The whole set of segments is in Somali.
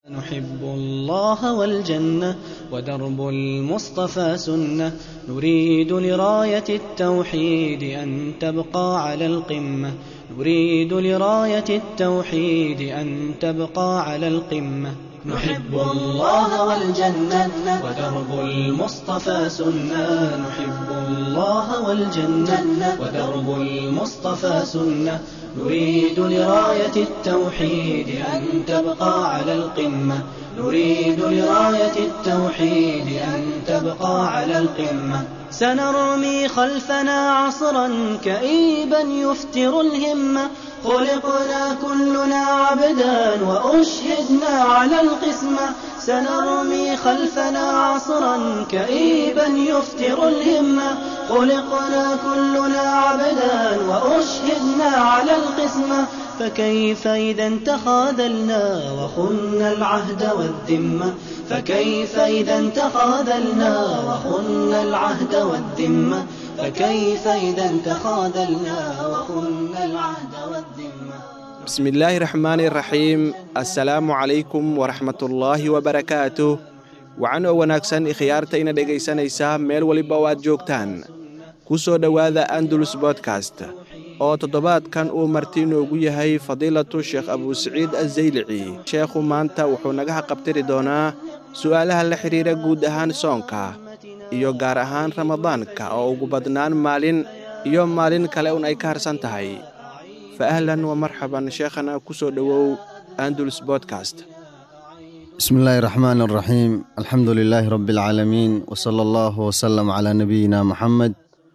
نحب الله والجنة ودرب المصطفى سنة نريد لراية التوحيد أن تبقى على القمة نريد لراية التوحيد أن تبقى على القمة نحب الله والجنة ودرب المصطفى سنة نحب الله والجنة ودرب المصطفى سنة نريد لراية التوحيد أن تبقى على القمة نريد لراية التوحيد أن تبقى على القمة سنرمي خلفنا عصرا كئيبا يفتر الهمة خلقنا كلنا عبدا وأشهدنا على القسمة سنرمي خلفنا عصرا كئيبا يفتر الهمة خلقنا كلنا عبدا وأشهدنا على القسمة فكيف إذا تخاذلنا وخنا العهد والذمة فكيف إذا تخاذلنا وخنا العهد والذمة فكيف إذا تخاذلنا وخنا العهد والذمة بسم الله الرحمن الرحيم السلام عليكم ورحمة الله وبركاته wacan oo wanaagsan ikhyaartayna dhegaysanaysaa meel weliba oo aad joogtaan ku soo dhowaada andalus bodkast oo toddobaadkan uu marti inoogu yahay fadiilatu sheekh abuusaciid azaylici sheekhu maanta wuxuu naga haqabtiri doonaa su'aalaha la xidhiira guud ahaan soonka iyo gaar ahaan ramadaanka oo ugu badnaan maalin iyo maalin kale un ay ka harsan tahay fa ahlan wa marxaban sheekhana ku soo dhowow andalus bodkast بسم الله الرحمن الرحيم الحمد لله رب العالمين وصلى الله وسلم على نبينا محمد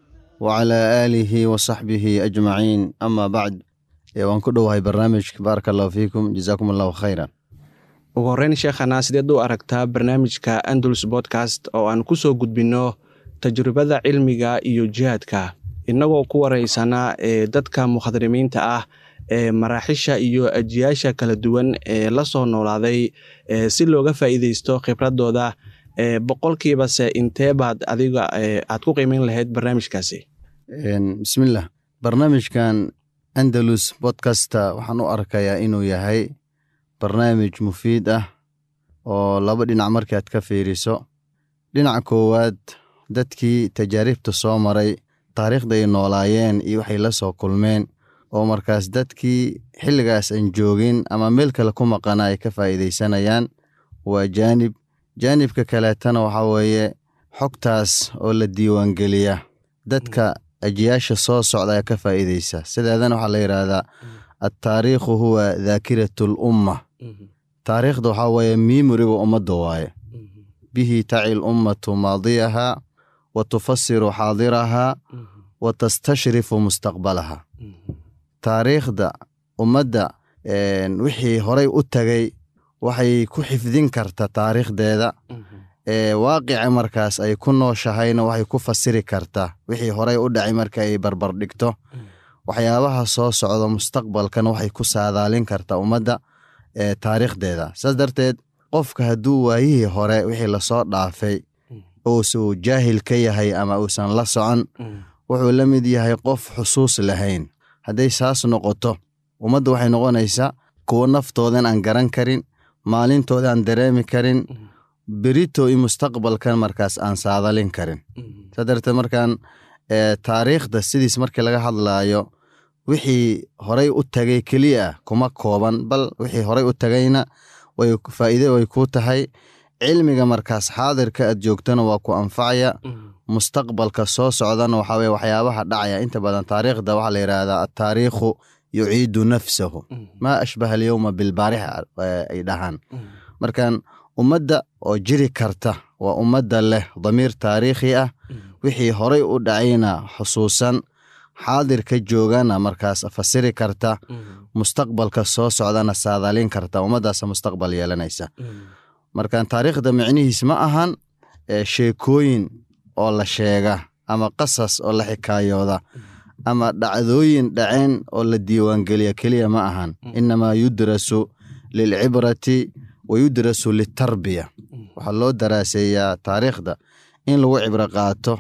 وعلى آله وصحبه أجمعين أما بعد waan ku dhowahay barnaamijka baaraka allahu fiikum jazaakum allahu khayran ugu horreyn sheekhana sideed u aragtaa barnaamijka andalus bodkast oo aan ku soo gudbinno tajribada cilmiga iyo jihaadka innagoo ku waraysana ee dadka mukhadarimiinta ah ee maraaxisha iyo ajiyaasha kala duwan ee la soo noolaaday si looga faa'iideysto khibradooda boqolkiibase intee baad adiga aad ku qiimeyn lahayd barnaamijkaasi bismillah barnaamijkan andalus bodkasta waxaan u arkayaa inuu yahay barnaamij mufiid ah oo laba dhinac markii aad ka fiiriso dhinaca koowaad dadkii tajaaribta soo maray taariikhda ay noolaayeen iyo waxay la soo kulmeen oo markaas dadkii xilligaas aan joogin ama meel kale ku maqana ay ka faa'iidaysanayaan waa jaanib jaanibka kaleetana waxaa weeye xogtaas oo la diiwaangeliya dadka ajiyaasha soo socda ayaa ka faa'iidaysa sideedana waxaa la yidhaahdaa altaariikhu huwa daakiratu lumma taariikhda waxaa weeye miimoriga ummadda waaye bihi taci lummatu maadiyaha wa tufasiru xaadiraha wa tastashrifu mustaqbalaha taariikhda ummadda wixii horay u tagay waxay ku xifdin karta taariikhdeeda ee waaqica markaas ay ku nooshahayna waxay ku fasiri karta wixii horay u dhacay marka ay barbar dhigto waxyaabaha soo socda mustaqbalkana waxay ku saadaalin karta ummadda ee taariikhdeeda saas darteed qofka hadduu waayihii hore wixii lasoo dhaafay uusuu jaahil ka yahay ama uusan la socon wuxuu la mid yahay qof xusuus lahayn hadday saas noqoto ummadda waxay noqonaysaa kuwo naftoodan aan garan karin maalintooda aan dareemi karin berito i mustaqbalkan markaas aan saadalin karin saa darteed markaan taariikhda sidiis markii laga hadlaayo wixii horay u tagay keliya kuma kooban bal wixii horay u tagayna way faa'iide way ku tahay cilmiga markaas xaadirka aad joogtana waa ku anfacaya mustaqbalka soo socdana waxaa weye waxyaabaha dhacaya inta badan taariikhda waxaa la yidhaahdaa altaariikhu yuciidu nafsahu maa ashbaha alyowma bilbaarix ay dhahaan markan ummadda oo jiri karta waa ummadda leh damiir taariikhi ah wixii horay u dhacayna xusuusan xaadirka joogana markaas fasiri karta mustaqbalka soo socdana saadaalin karta ummaddaasa mustaqbal yeelanaysa markan taariikhda micnihiis ma ahan sheekooyin oo la sheega ama qasas oo la xikaayooda ama dhacdooyin dhaceen oo la diiwaangeliya keliya ma ahan inamaa yudrasu lilcibrati wa yudrasu litarbiya waxaa loo daraaseeyaa taariikhda in lagu cibro qaato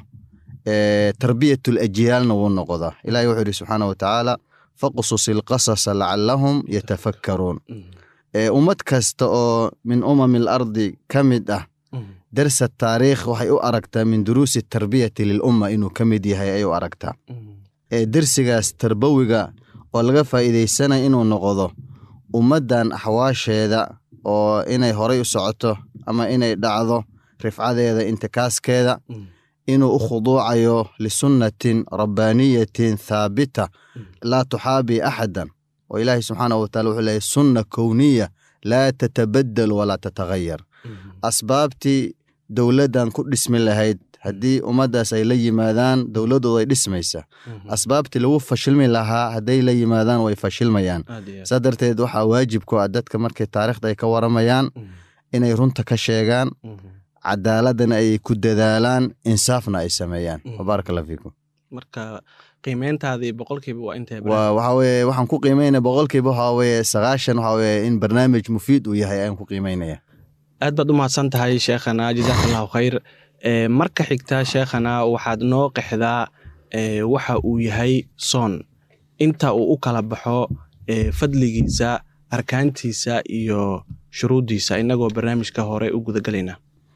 tarbiyatul ajyaalna wuu noqdaa ilahi wuxuu yidhi subxaana wa tacaala faqsus ilqasasa lacalahum yatafakkaruun ummad kasta oo min umami al ardi ka mid ah darsa taariikh waxay u aragtaa min duruusi tarbiyati lilumma inuu ka mid yahay ay u aragtaa dersigaas tarbawiga oo laga faa'iidaysanaya inuu noqdo ummaddan axwaasheeda oo inay horay u socoto ama inay dhacdo rifcadeeda intikaaskeeda inuu u khuduucayo lisunnatin rabbaaniyatin thaabita laa tuxaabii axadan oo ilaahay subxaanah watacala wuxuu leeyahy sunna kowniya laa tatabadal walaa tatagayar asbaabtii dowladdan ku dhismi lahayd haddii ummaddaas ay la yimaadaan dowladdooda ay dhismaysa asbaabtii lagu fashilmi lahaa hadday la yimaadaan way fashilmayaan saa darteed waxaa waajib ku ah dadka markay taarikhda ay ka waramayaan inay runta ka sheegaan cadaaladana ay ku dadaalaan insaafna ay sameeyaan wabaaraka allah fiikum marka qiimeyntaadii boqolkiiba waa intee waa waxaa weye waxaan ku qiimeynaya boqolkiiba waxaa weye sagaashan waxaa weye in barnaamij mufiid uu yahay ayaan ku qiimeynaya aad baad u mahadsan tahay sheekhana jazaaka allahu khayr marka xigta sheekhana waxaad noo qexdaa waxa uu yahay soon inta uu u kala baxo fadligiisa arkaantiisa iyo shuruuddiisa inagoo barnaamijka hore u gudagalayna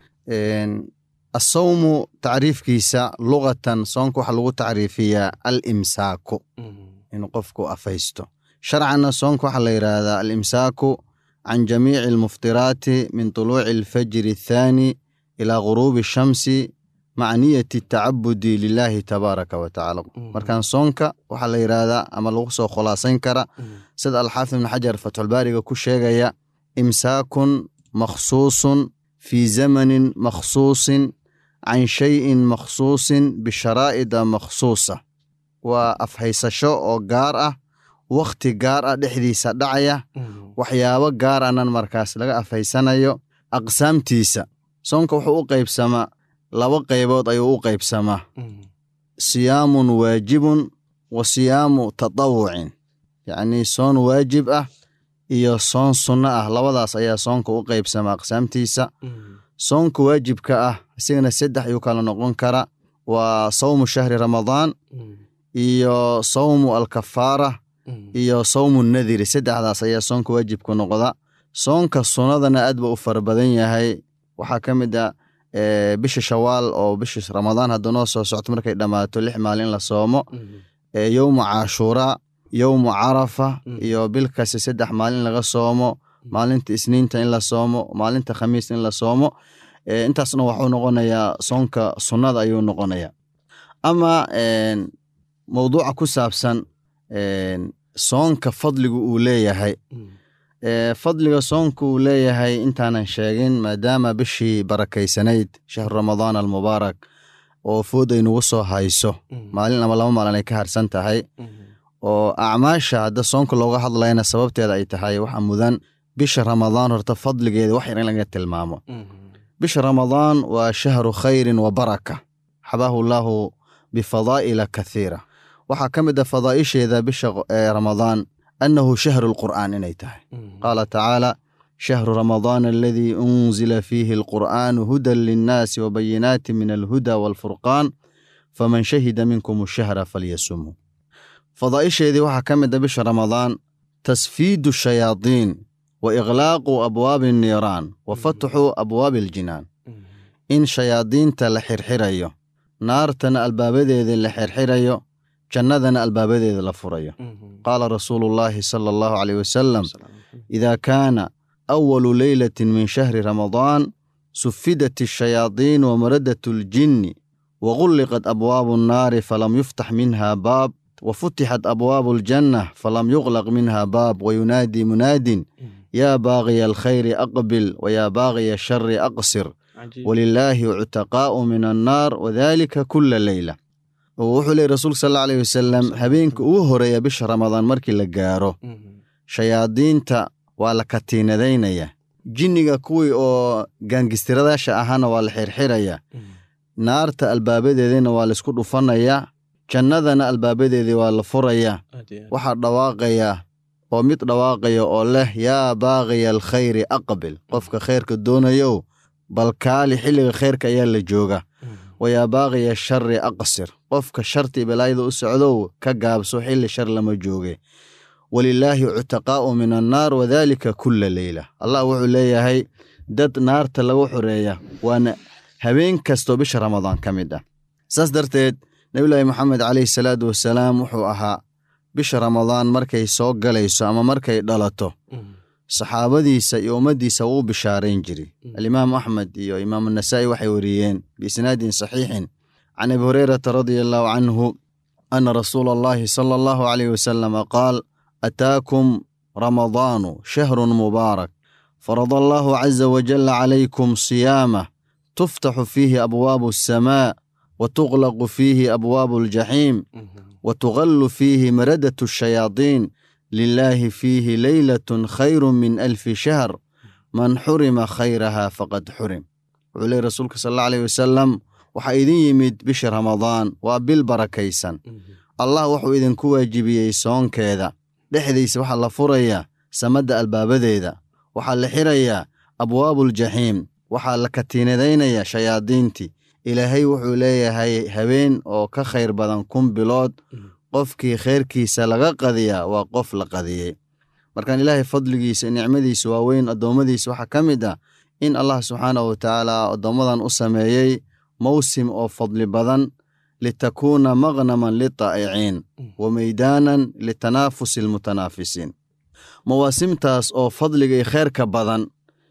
asawmu tacriifkiisa luqatan soonka waxaa lagu tacriifiyaa al imsaaku inuu qofku afaysto sharcanna soonka waxaa la yidhaahdaa al imsaaku can jamiici almuftiraati min tuluuci alfajri athaani ilaa guruubi shamsi maca niyati tacabudi lilaahi tabaaraka wa tacaala markaan soonka waxaa la yidhaahdaa ama lagu soo khulaasayn kara sida alxaafid ibn xajar fatxulbaariga ku sheegaya imsaakun makhsuusun fii zamanin makhsuusin can shayin makhsuusin bisharaa'ida makhsuusa waa afhaysasho oo gaar ah wakhti gaar ah dhexdiisa dhacaya waxyaabo gaar anan markaas laga afhaysanayo aqsaamtiisa soonka wuxuu u qaybsamaa laba qaybood ayuu u qaybsamaa siyaamun waajibun wa siyaamu tatawucin yacnii soon waajib ah iyo soon sunno ah labadaas ayaa soonka u qaybsamaa aqsaamtiisa soonka waajibka ah isigana saddex ayuu kala noqon kara waa sawmu shahri ramadaan iyo sawmu alkafaara iyo sawmu nadiri saddexdaas ayaa soonka waajibku noqda soonka sunnadana aad ba u fara badan yahay waxaa ka mid a bisha shawaal oo bisha ramadaan hadduu noo soo socto markay dhammaato lix maalin in la soomo yowmu caashuuraa yowmu carafa iyo bilkasi saddex maalin laga soomo maalinta isniinta in la soomo maalinta khamiis in la soomo intaasna waxuu noqonayaa soonka sunnada ayuu noqonaya ama mowduuca ku saabsan soonka fadligu uu leeyahay fadliga soonka uu leeyahay intaanan sheegin maadaama bishii barakaysanayd shahru ramadaan almubaarak oo food ay nagu soo hayso maalin ama laba maalin ay ka harsan tahay oo acmaasha hadda soonka looga hadlayna sababteeda ay tahay waxa mudan bisha ramadaan horta fadligeeda wax yar in laga tilmaamo bisha ramadaan waa shahru khayrin wa baraka xabaahu llaahu bifadaa'ila kathiira waxaa ka mid a fadaa'isheeda bisha ramadaan annahu shahru lqur'aan inay tahay qaala tacaala shahru ramadaan aladii unzila fiihi alqur'aanu hudan linnaasi wabayinaati min alhuda waalfurqaan faman shahida minkum ashahra falyasumuu fadaa'isheedii waxaa ka mid a bisha ramadaan tasfiidu shayaadiin wa iqlaaqu abwaabi anniiraan wa fatxu abwaabi aljinaan in shayaadiinta la xirxirayo naartana albaabadeeda la xirxirayo jannadana albaabadeeda la furayo qaala rasuulu llaahi sala allahu caleyh wasalam idaa kaana awalu leylatin min shahri ramadaan sufidat ashayaadiin wamaradat aljinni wagulliqat abwaabu annaari falam yuftax minha baab wafutixat abwaabu aljanna falam yuqlaq minha baab wayunaadii munaadin yaa baaqiya alkhayri aqbil wayaa baaqiya ashari aqsir walilaahi cutaqaa'u min annaar wadalika kula leyla wuxuu leey rasuulka sal alla aleyh wasalam habeenka ugu horeeya bisha ramadaan markii la gaaro shayaadiinta waa la katiinadaynaya jinniga kuwii oo gaangistiradaasha ahaana waa la xirxiraya naarta albaabadeedina waa laisku dhufanaya jannadana albaabadeedii waa la furaya waxaa dhawaaqaya oo mid dhawaaqaya oo leh yaa baaqiya alkhayri aqbil qofka khayrka doonayow bal kaali xilliga khayrka ayaa la jooga wayaa baaqiya shari aqsir qofka sharti balaayada u socdow ka gaabso xilli shar lama jooge walilaahi cutaqaa'u min annaar wadaalika kulla leyla allah wuxuu leeyahay dad naarta lagu xoreeya waana habeen kastoo bisha ramadaan ka mid ah saas darteed nebillaahi moxamed caleyhi salaatu wasalaam wuxuu ahaa bisha ramadaan markay soo galayso ama markay dhalato saxaabadiisa iyo ummaddiisa wuu bishaarayn jiray alimaam axmed iyo imaam anasaa'i waxay wariyeen biisnaadin saxiixin can abi hureyrata radia allahu canhu ana rasuula allahi sala allahu caleyh wasalama qaal ataakum ramadaanu shahrun mubaarak farada allahu caza wajalla calaykum siyaamah tuftaxu fiihi abwaabu alsamaa wa tuqlaqu fiihi abwaabu aljaxiim wa tugallu fiihi maradatu ashayaadiin lilaahi fiihi leylatun khayru min alfi shahr man xurima khayraha faqad xurim wuxuu leey rasuulka sal alla aleyh wasalam waxaa idin yimid bisha ramadaan waa bil barakaysan allah wuxuu idinku waajibiyey soonkeeda dhexdiisa waxaa la furayaa samadda albaabadeeda waxaa la xirayaa abwaabuuljaxiim waxaa la katiinadaynayaa shayaadiintii ilaahay wuxuu leeyahay habeen oo ka khayr badan kun bilood qofkii khayrkiisa laga qadiyaa waa qof la qadiyey markaan ilaahay fadligiisa nicmadiisa waaweyn addoommadiisa waxaa ka mid ah in allah subxaanahu watacaala addoommadan u sameeyey mawsim oo fadli badan litakuuna maqnaman litaa'iciin wa meydaanan litanaafusi almutanaafisiin mawaasimtaas oo fadliga iyo kheyrka badan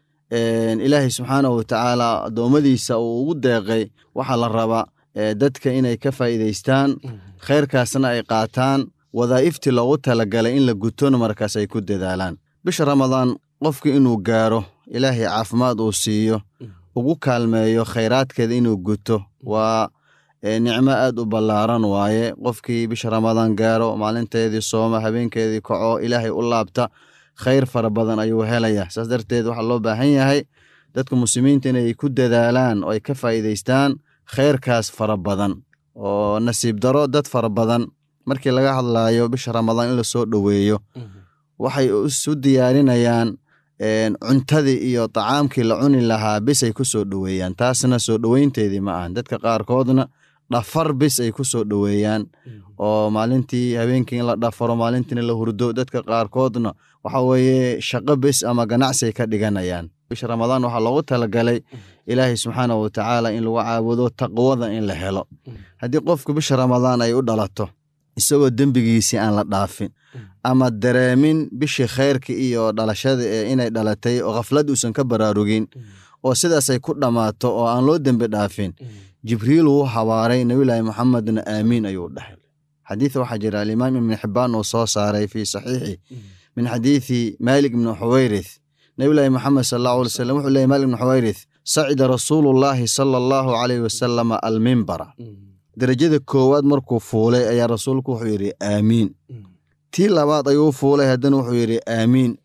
ilaahay subxaanahu watacaala addoommadiisa uu ugu deeqay waxaa la rabaa dadka inay ka faa'iidaystaan khayrkaasna ay qaataan wadaa'iftii loogu talagalay in la gutona markaas ay ku dadaalaan bisha ramadaan qofki inuu gaaro ilaahay caafimaad uu siiyo ugu kaalmeeyo khayraadkeeda inuu guto waa nicmo aad u ballaaran waaye qofkii bisha ramadaan gaaro maalinteedii sooma habeenkeedii kaco ilaahay u laabta khayr fara badan ayuu helaya saas darteed waxaa loo baahan yahay dadka muslimiinta inay ku dadaalaan oo ay ka faa'iidaystaan khayrkaas fara badan oo nasiib daro dad fara badan markii laga hadlayo bisha ramadaan in lasoo dhoweeyo waxay isu diyaarinayaan cuntadii iyo tacaamkii la cuni lahaa bis ay ku soo dhoweeyaan taasna soo dhoweynteedii ma ahan dadka qaarkoodna dhafar bis ay ku soo dhoweeyaan oo maalintii habeenkii in la dhafaro maalintiina la hurdo dadka qaarkoodna waxa weeye shaqo bis ama ganacsi ay ka dhiganayaan bisha ramadaan waxaa loogu talagalay ilaahay subxaanahu watacaala in lagu caabudo taqwada in la helo haddii qofku bisha ramadaan ay u dhalato isagoo dembigiisii aan la dhaafin ama dareemin bishii khayrka iyo dhalashada ee inay dhalatay oo khaflad uusan ka baraarugin oo sidaasay ku dhammaato oo aan loo dembi dhaafin jibriil wuu habaaray nebillaahi moxamedna aamiin ayuu dhahay xadiid waxaa jira alimaam ibni xibbaan uu soo saaray fii saxiixi min xadiidi maalik ibni xuwayrith nebillaahi moxamed sal allahu alay slam wuxuu leeyay maalik ibni xuwayrith sacida rasuulullaahi sala allahu calayhi wasalama almimbara derajada koowaad markuu fuulay ayaa rasuulku wuxuu yidhi aamiin tii labaad ayuu fuulay haddana wuxuu yidhi aamiin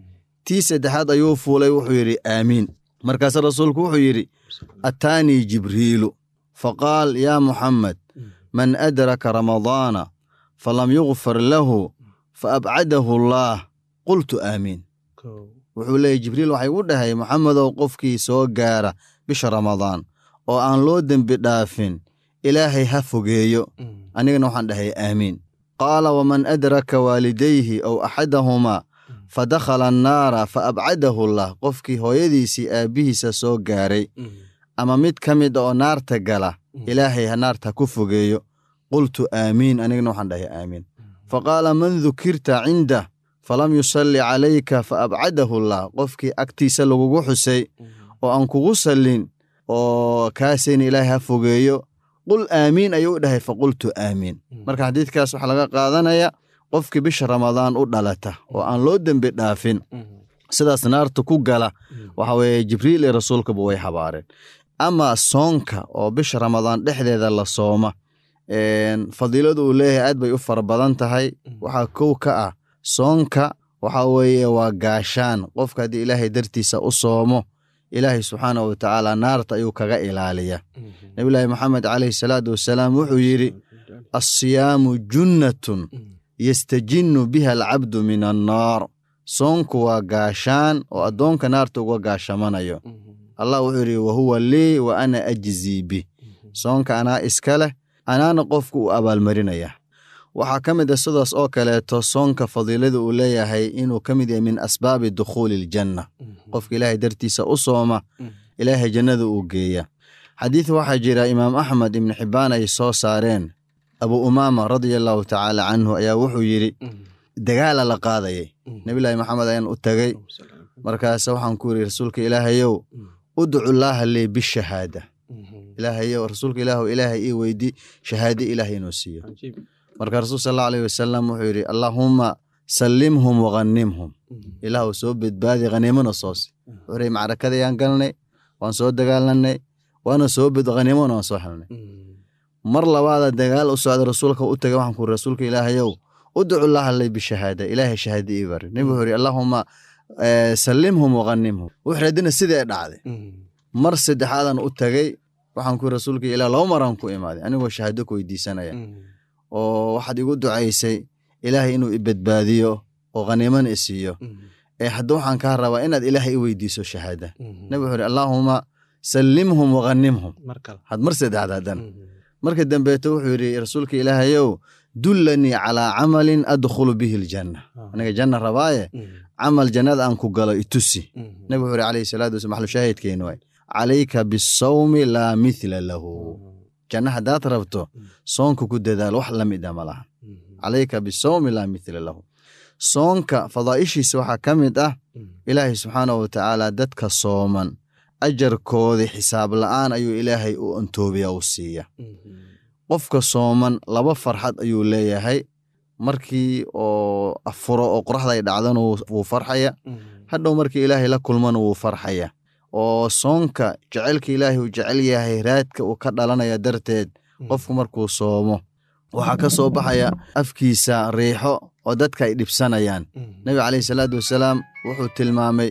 tii saddexaad ayuu fuulay wuxuu yidhi aamiin markaase rasuulku wuxuu yidhi ataanii jibriilu faqaal yaa muxamed man adraka ramadaana falam yugfar lahu fa abcadahu allaah qultu aamiin wuxuu leeyay jibriil waxay u dhahay moxamedow qofkii soo gaara bisha ramadaan oo aan loo dembi dhaafin ilaahay ha fogeeyo anigana waxaan dhahay aamiin qaala waman adraka waalidayhi ow axadahumaa fa dakhala annaara fa abcadahu allah qofkii hooyadiisii aabbihiisa soo gaaray ama mid ka mid oo naarta gala ilaahay ha naarta ku fogeeyo qultu aamiin anigana waxaan dhahay aamiin fa qaala man dukirta cindah falam yusalli calayka fa abcadahu allah qofkii agtiisa lagugu xusay oo aan kugu sallin oo kaasayna ilaahay ha fogeeyo qul aamiin ayuu u dhahay faqultu aamiin marka xadiidkaas waxaa laga qaadanaya qofkii bisha ramadaan u dhalata oo aan loo dembi dhaafin sidaas naarta ku gala waxa weeye jibriil iyo rasuulkaba way habaareen ama soonka oo bisha ramadaan dhexdeeda la sooma fadiiladu uu leeyahay aad bay u fara badan tahay waxaa kow ka ah soonka waxa weeye waa gaashaan qofka haddii ilaahay dartiisa u soomo ilaahay subxaanahu watacaala naarta ayuu kaga ilaaliya nebillaahi moxamed caleyhi salaatu wasalaam wuxuu yidhi assiyaamu junnatun yastajinnu biha alcabdu min annaar soonku waa gaashaan oo addoonka naarta uga gaashamanayo allah wuxuu yidhi wahuwa lii wa ana ajzii bih soonka anaa iska leh anaana qofku u abaalmarinaya waxaa ka mid a sidaas oo kaleeto soonka fadiilada uu leeyahay inuu ka mid yahay min asbaabi dukhuuli iljanna qofka ilaahay dartiisa u sooma ilaahay jannada uu geeya xadiid waxaa jira imaam axmed ibnu xibbaan ay soo saareen abu umaama radia allahu tacaala canhu ayaa wuxuu yidhi dagaala la qaadayay nebilaahi maxamed ayaan u tagay markaase waxaan ku yidhi rasuulka ilaahayow udcu laaha lee bishahaada ilaahayow rasuulka ilaahu ilaahay ii weydi shahaade ilaahay inuu siiyo marka rasuul sal allahu alayh wasalam wuxuu yidhi allaahumma sallimhum waghanimhum ilaahu soo badbaadi khaniimona soosi wuxuu yidhi macrakadayaan galnay waan soo dagaalanay waana soo bed khaniimona waan soo helnay mar labaada dagaal u socda rasuulka u tagay waxaan ku yidhi rasuulka ilaahayow udcu laaha lee bishahaada ilaahay shahaade ii bari nebi wuxuu yidhi allaahumma sallimhum waghanimhum wuxuu haddina sidee dhacday mar saddexaadan u tagay waxaan ku rasuulka ilaa laba maraan ku imaaday anigoo shahaado ku weydiisanaya oo waxaad igu ducaysay ilaahay inuu ibadbaadiyo oo khaniimana isiiyo ee hadda waxaan kaa rabaa inaad ilaahay i weydiiso shahaada nabi wuxuu ihi allaahuma sallimhum waghanimhum had mar saddexaad haddan marka dambeeto wuxuu yidhi rasuulka ilaahayow dullanii calaa camalin adkhulu bihi aljanna aniga janna rabaaye camal jannada aan ku galo itusi nabi wuxuu ihi calayhi salaatu wasalaam maxlu shaahidkeenu waay calayka bisawmi laa mithla lahu janna haddaad rabto soonka ku dadaal wax la mid a ma laha calayka bisawmi laa mithla lahu soonka fadaa'ishiisa waxaa ka mid ah ilaahay subxaanahu watacaala dadka sooman ajarkoodii xisaab la'aan ayuu ilaahay u antoobiya u siiya qofka sooman laba farxad ayuu leeyahay markii oo afuro oo qoraxda ay dhacdana wuu farxaya hadhow markii ilaahay la kulmana wuu farxaya oo soonka jecelka ilaahay uu jecel yahay raadka uu ka dhalanaya darteed qofku markuu soomo waxaa ka soo baxaya afkiisa riixo oo dadka ay dhibsanayaan nebi caleyhi salaatu wasalaam wuxuu tilmaamay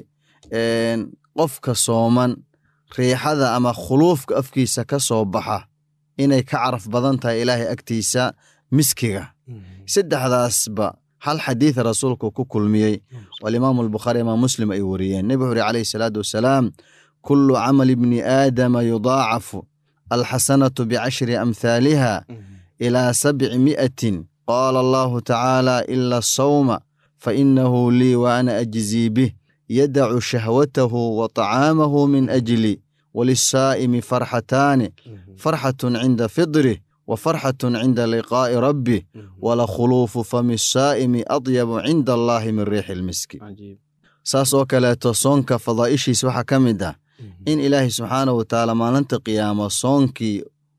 qofka sooman riixada ama khuluufka afkiisa ka soo baxa inay ka caraf badan tahay ilaahay agtiisa miskiga saddexdaasba hal xadiida rasuulku ku kulmiyey oo alimaamu albukhaari imaam muslim ay wariyeen nebi wuxu uri calayhi salaatu wasalaam kullu camali bni aadama yudaacafu alxasanatu bicashri amhaaliha ilaa sabci mi'atin qaala allahu tacaala ila asawma fainahu lii wa ana ajzii bih yadacu shahwatahu wa طacaamahu min ajli walisaa'imi farxataani farxatun cinda fidrih wa farxatun cinda liqaa'i rabbih walakhuluufu fami saa'imi adyabu cinda allaahi min riixi lmiski saas oo kaleeto soonka fadaa'ishiis waxaa ka mid ah in ilaahay subxaanahu watacaala maalinta qiyaamo soonkii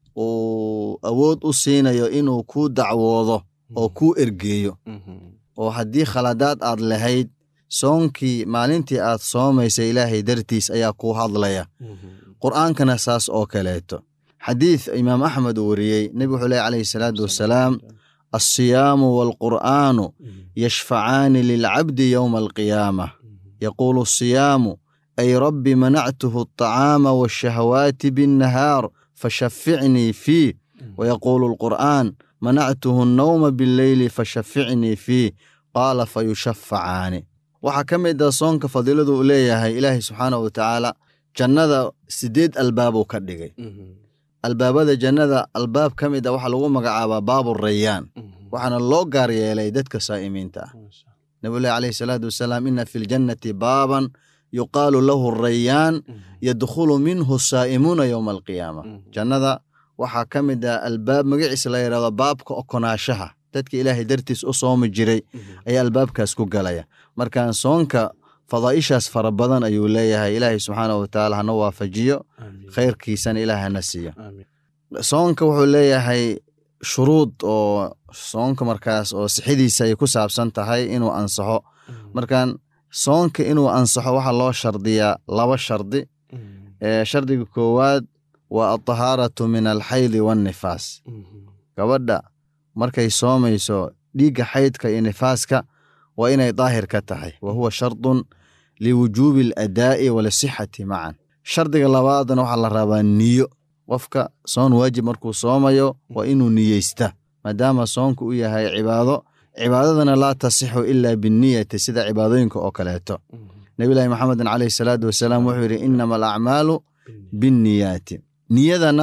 uu awood u siinayo inuu kuu dacwoodo oo kuu ergeeyo oo haddii khaladaad aad lahayd soonkii maalintii aad soomaysa ilaahay dartiis ayaa kuu hadlaya qur'aankana saas oo kaleeto xadiid imaam axmed uu wariyey nebi wuxuu leh calayhi salaatu wasalaam alsiyaamu waalqur'aanu yashfacaani lilcabdi yowma alqiyaamah yaquulu asiyaamu ay rabbi manactuhu alطacaama waashahawaati binnahaar fashaficnii fiih wayaquulu alqur'aan manactuhu annawma billeyli fashaficnii fiih qaala fayushafacaani waxaa ka mid ah soonka fadiiladu uu leeyahay ilaahay subxaanahu watacaala jannada sideed albaabuu ka dhigay albaabada jannada albaab ka mid a waxaa lagu magacaabaa baabu rayaan waxaana loo gaar yeelay dadka saa'imiinta ah nabilahi calayhi salaatu wasalaam ina fi ljannati baaban yuqaalu lahu rayaan yadkhulu minhu saa'imuuna yowma alqiyaama jannada waxaa ka mid ah albaab magaciisa la yidhahdo baabka okonaashaha dadka ilaahay dartiis u soomi jiray ayaa albaabkaas ku galaya markaan soonka fadaa'ishaas fara badan ayuu leeyahay ilaahay subxaanahu watacaala hana waafajiyo khayrkiisana ilaah hana siiyo soonka wuxuu leeyahay shuruud oo soonka markaas oo sixidiisa ay ku saabsan tahay inuu ansaxo markaan soonka inuu ansaxo waxaa loo shardiyaa laba shardi shardiga koowaad waa altahaaratu min alxaydi waannifaas gabadha markay soomayso dhiigga xaydka iyo nifaaska waa inay daahir ka tahay wa huwa shardun liwujuubi aladaa'i walisixati macan shardiga labaadna waxaa la rabaa niyo qofka soon waajib markuu soomayo waa inuu niyeysta maadaama soonku u yahay cibaado cibaadadana laa tasixu ilaa binniyati sida cibaadooyinka oo kaleeto nebilahi maxamedin caleyhi salaatu wasalaam wuxuu yidhi inama alacmaalu binniyaati niyadana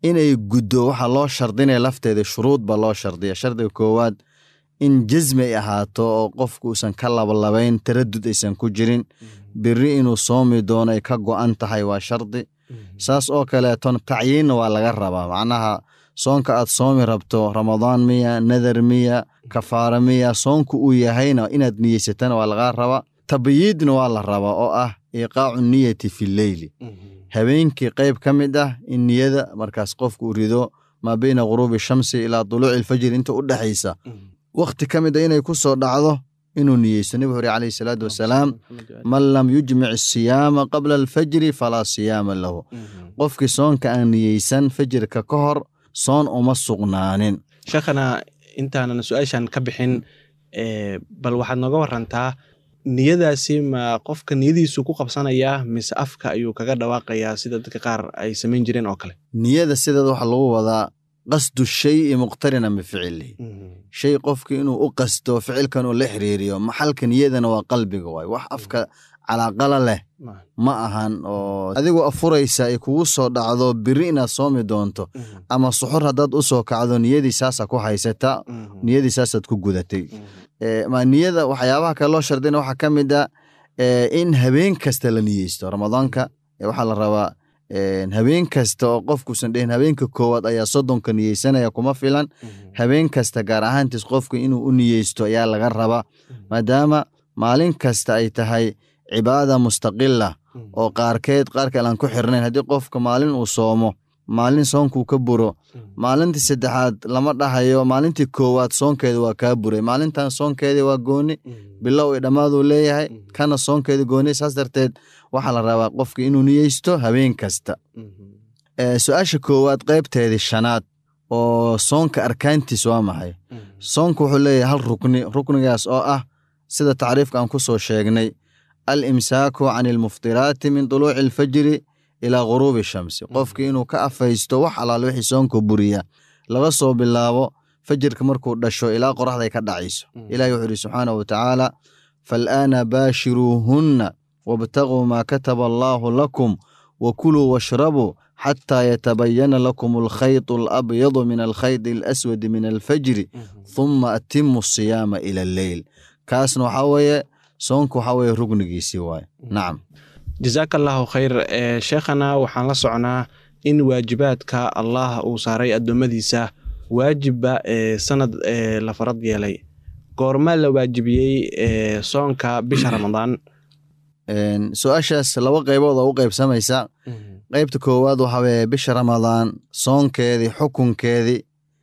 inay guddo waxaa loo shardinaya lafteeda shuruud ba loo shardiya shardiga koowaad in jasmi ay ahaato oo qofku uusan ka labalabayn taradud aysan ku jirin beri inuu soomi doono ay ka go'an tahay waa shardi saas oo kaleeton tacyiinna waa laga rabaa macnaha soonka aad soomi rabto ramadaan miya nadar miya kafaara miya soonku uu yahayna inaad niyeysatana waa lagaa rabaa tabyiidna waa la rabaa oo ah iiqaacu niyati fi leyli habeenkii qayb ka mid ah in niyada markaas qofku uu rido maa beyna ghuruubi shamsi ilaa duluuci alfajri inta u dhexaysa wakhti ka mid a inay ku soo dhacdo inuu niyeysto nebigu hore calayhi salaatu wasalaam man lam yujmic asiyaama qabla alfajri falaa siyaama lahu qofkii soonka aan niyeysan fajirka ka hor soon uma sugnaanin sheekhana intaanan su-aashan ka bixin bal waxaad nooga warantaa niyadaasi ma qofka niyadiisu ku qabsanayaa mise afka ayuu kaga dhawaaqayaa sida dadka qaar ay samayn jireen oo kale niyada sideeda waxaa lagu wadaa qasdu shayi muqtarinan bificilihi shay qofki inuu u qasto ficilkan uu la xiriiriyo maxalka niyadana waa qalbiga waay wax afka calaaqala leh ma ahan oo adigoo afuraysa ay kugu soo dhacdo biri inaad soomi doonto ama suxur haddaad u soo kacdo niyadii saasa ku haysata niyadii saasaad ku gudatay ma niyada waxyaabaha kale loo shardina waxaa ka mid a in habeen kasta la niyeysto ramadaanka waxaa la rabaa habeen kasta oo qofkuusan dhehin habeenka koowaad ayaa soddonka niyeysanaya kuma filan habeen kasta gaar ahaantiis qofku inuu u niyeysto ayaa laga rabaa maadaama maalin kasta ay tahay cibaada mustaqila oo qaarkeed qaar kale aan ku xirnayn haddii qofka maalin uu soomo maalin soonkuu ka buro maalintii saddexaad lama dhahayo maalintii koowaad soonkeeda waa kaa buray maalintan soonkeedii waa gooni bilow i dhammaaduu leeyahay kana soonkeeda gooni saas darteed waxaa la rabaa qofka inuu niyeysto habeen kasta su-aasha koowaad qaybteedii shanaad oo soonka arkaantiis waa maxay soonka wuxuu leeyahay hal rukni ruknigaas oo ah sida tacriifka aan ku soo sheegnay al imsaaku can ilmuftiraati min duluuci alfajri ilaa ghuruubi shamsi qofkii inuu ka afaysto wax alaal wixii soonka buriya laga soo bilaabo fajirka markuu dhasho ilaa qoraxday ka dhacayso ilahi wuxuu ihi subxaanahu watacaala faalaana baashiruuhunna wabtaguu maa kataba allaahu lakum wakuluu washrabuu xataa yatabayana lakum alkhaytu alabyadu min alkhayti alaswadi min alfajri huma atimu asiyaama ila alleyl kaasna waxaa weeye soonka waxaa weeye rugnigiisii waaye nacam jazaaka allaahu khayr sheekhana waxaan la socnaa in waajibaadka allah uu saaray addoommadiisa waajibba sanad la farad yeelay goormaa la waajibiyey soonka bisha ramadaan su-aashaas laba qaybood oo u qaybsamaysa qaybta koowaad waxaa weeye bisha ramadaan soonkeedii xukunkeedii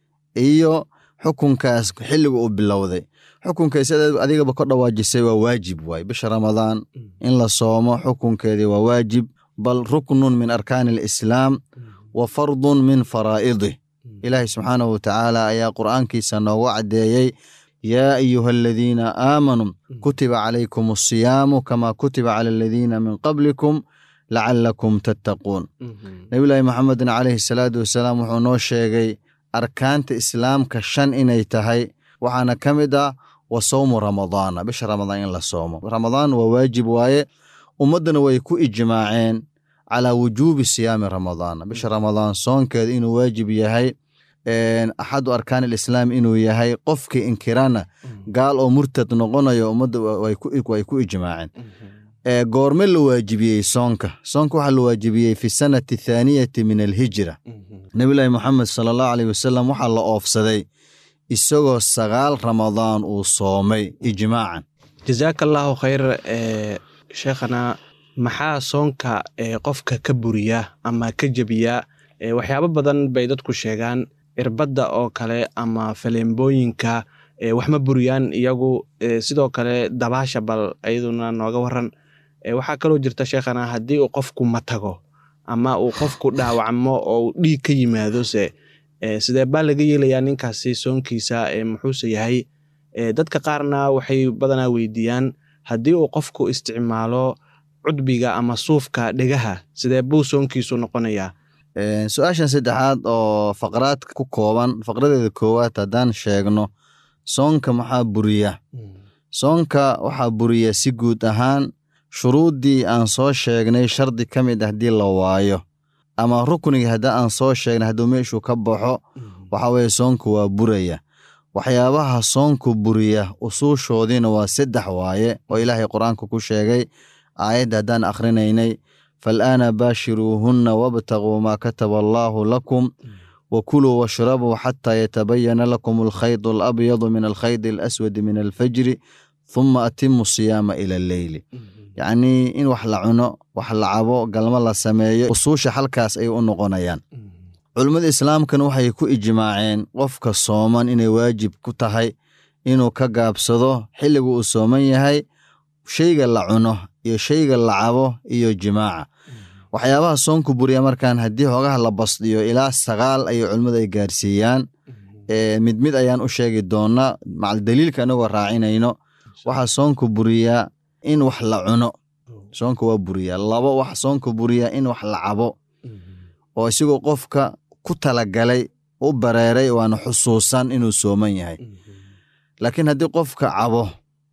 iyo xukunkaas xilliga uu bilowday xukunka sida adigaba ka dhawaajisay waa waajib waay bisha ramadaan in la soomo xukunkeedii waa waajib bal ruknun min arkaani alislaam wa fardun min faraa'idih ilaahay subxaanahu watacaala ayaa qur'aankiisa noogu caddeeyey yaa ayuha aladiina aamanuu kutiba calaykum asiyaamu kama kutiba cala aladiina min qablikum lacalakum tattaquun nebillaahi maxamedin calayhi salaatu wasalaam wuxuu noo sheegay arkaanta islaamka shan inay tahay waxaana ka mid ah wa sawmu ramadaana bisha ramadaan in la soomo ramadaan waa waajib waaye ummaddana way ku ijmaaceen calaa wujuubi siyaami ramadaana bisha ramadaan soonkeeda inuu waajib yahay axadu arkaan alislaam inuu yahay qofkii inkirana gaal oo murtad noqonayo ummadda way ku ijmaaceen goorme la waajibiyey soonka soonka waxaa la waajibiyey fi sanati athaaniyati min alhijra nebillaahi moxamed sala allahu aleyh wasalam waxaa la oofsaday isagoo sagaal ramadaan uu soomay ijmaacan jazaaka allaahu khayr sheekhana maxaa soonka qofka ka buriya ama ka jebiya waxyaabo badan bay dadku sheegaan irbadda oo kale ama faleembooyinka wax ma buriyaan iyagu sidoo kale dabaasha bal iyaduna nooga waran waxaa kaloo jirta sheekhana haddii uu qofku matago ama uu qofku dhaawacmo oo dhiig ka yimaadose sidee baa laga yeelayaa ninkaasi soonkiisa muxuuse yahay dadka qaarna waxay badanaa weydiiyaan haddii uu qofku isticmaalo cudbiga ama suufka dhegaha sidee buu soonkiisu noqonayaa su-aashan saddexaad oo faqraad ku kooban faqradeeda koowaad haddaan sheegno soonka maxaa buriya soonka waxaa buriya si guud ahaan shuruuddii aan soo sheegnay shardi ka mid ah haddii la waayo ama ruknigii haddii aan soo sheegnay hadduu meeshuu ka baxo waxa weeye soonku waa buraya waxyaabaha soonku buriya usuushoodiina waa saddex waaye oo ilaahay qur-aanka ku sheegay aayadda haddaan akhrinaynay faalaana baashiruuhunna wabtaguu maa kataba allaahu lakum wakuluu washrabuu xataa yatabayana lakum alkhaydu alabyadu min alkhaydi alaswadi min alfajri huma atimu siyaama ila alleyli yacnii in wax la cuno wax la cabo galmo la sameeyo usuusha halkaas ay u noqonayaan culimmada islaamkana waxay ku ijmaaceen qofka sooman inay waajib ku tahay inuu ka gaabsado xilliga uu sooman yahay shayga la cuno iyo shayga la cabo iyo jimaaca waxyaabaha soonku buriya markaan haddii hoogaha la basdiyo ilaa sagaal ayay culimmadu ay gaarsiiyaan mid mid ayaan u sheegi doonaa macal daliilka anagoo raacinayno waxaa soonku buriyaa in wax la cuno soonka waa buriyaa labo waxa soonka buriyaa in wax la cabo oo isigoo qofka ku talagalay u bareeray waana xusuusan inuu sooman yahay laakiin haddii qofka cabo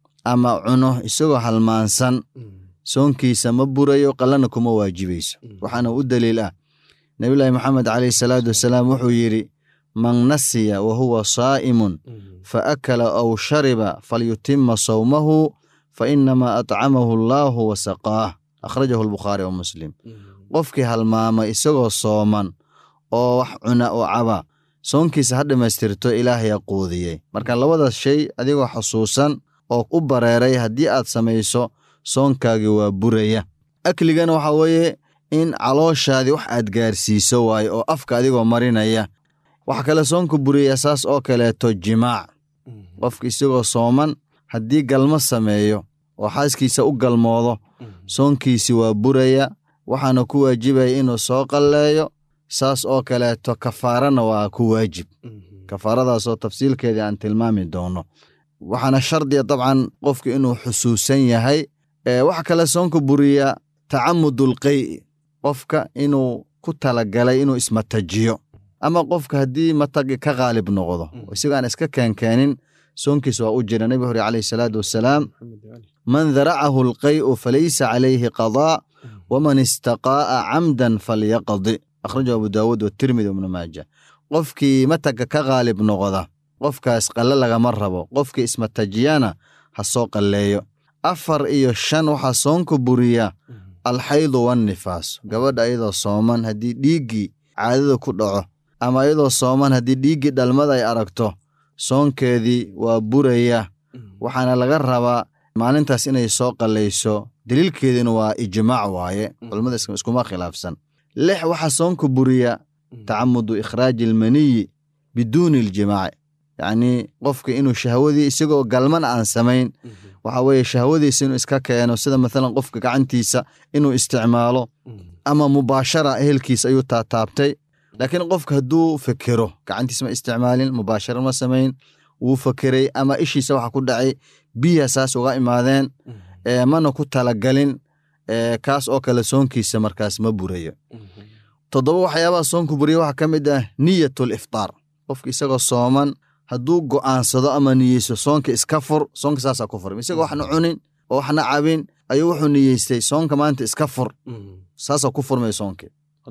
ama cuno isagoo halmaansan soonkiisa ma burayo qallana kuma waajibayso waxaana u daliil ah nebillaahi maxamed caleyhi salaatu wasalaam wuxuu yidhi man nasiya wa huwa saa'imun fa akala aw shariba falyutima sawmahu fa inamaa atcamahu allaahu wa saqaah akhrajahu albukhaari wa muslim qofkii halmaamay isagoo sooman oo wax cuna oo caba soonkiisa ha dhammaystirto ilaahayaa quudiyey marka labadaas shay adigoo xusuusan oo u bareeray haddii aad samayso soonkaagii waa buraya akligana waxaa weeye in calooshaadii wax aad gaarsiiso waaye oo afka adigoo marinaya waxa kale soonka buraya saas oo kaleeto jimaac qofka isagoo sooman haddii galmo sameeyo oo xaaskiisa u galmoodo soonkiisi waa buraya waxaana ku waajibaya inuu soo qalleeyo saas oo kaleeto kafaarana waa ku waajib kafaaradaasoo tafsiilkeedii aan tilmaami doono waxaana shardiya dabcan qofka inuu xusuusan yahay waxa kale soonka buriya tacamudul qey'i qofka inuu ku talagalay inuu ismatajiyo ama qofka haddii matagi ka qaalib noqdo isagoo aan iska keenkeenin soonkiis waa u jira nebi hore caleyhi salaatu wasalaam man daracahu alqay'u falaysa calayhi qadaa waman istaqaa'a camdan falyaqdi akhrajahu abu daawuud watirmidi ibnu maaja qofkii mataga ka qaalib noqda qofkaas qalle lagama rabo qofkii ismatajiyana ha soo qalleeyo afar iyo shan waxaa soonka buriya alxaydu wannifaas gabadha ayadoo sooman haddii dhiiggii caadada ku dhaco ama ayadoo sooman haddii dhiiggii dhalmada ay aragto soonkeedii waa buraya waxaana laga rabaa maalintaas inay soo qallayso daliilkeediina waa ijmaac waaye culimmada iskuma khilaafsan lix waxaa soonka buriya tacamudu ikhraaji almaniyi biduuni aljimaaci yacnii qofka inuu shahwadii isagoo galman aan samayn waxa weeye shahwadiisa inuu iska keeno sida mathalan qofka gacantiisa inuu isticmaalo ama mubaashara ehelkiisa ayuu taataabtay laakiin qofka hadduu fekero gacantiisa ma isticmaalin mubaashara ma samayn wuu fekeray ama ishiisa waxa ku dhacay biya saas uga imaadeen mana ku talagalin kaas oo kale soonkiisa markaas ma burayo toddoba waxyaabaha soonku buriya waxaa ka mid ah niyatul iftaar qofka isagoo sooman hadduu go'aansado ama niyeysto soonka iska fur soonka saasaa ku furm isagoo waxna cunin oo waxna cabin ayuu wuxuu niyeystay soonka maanta iska fur saasaa ku furmay soonki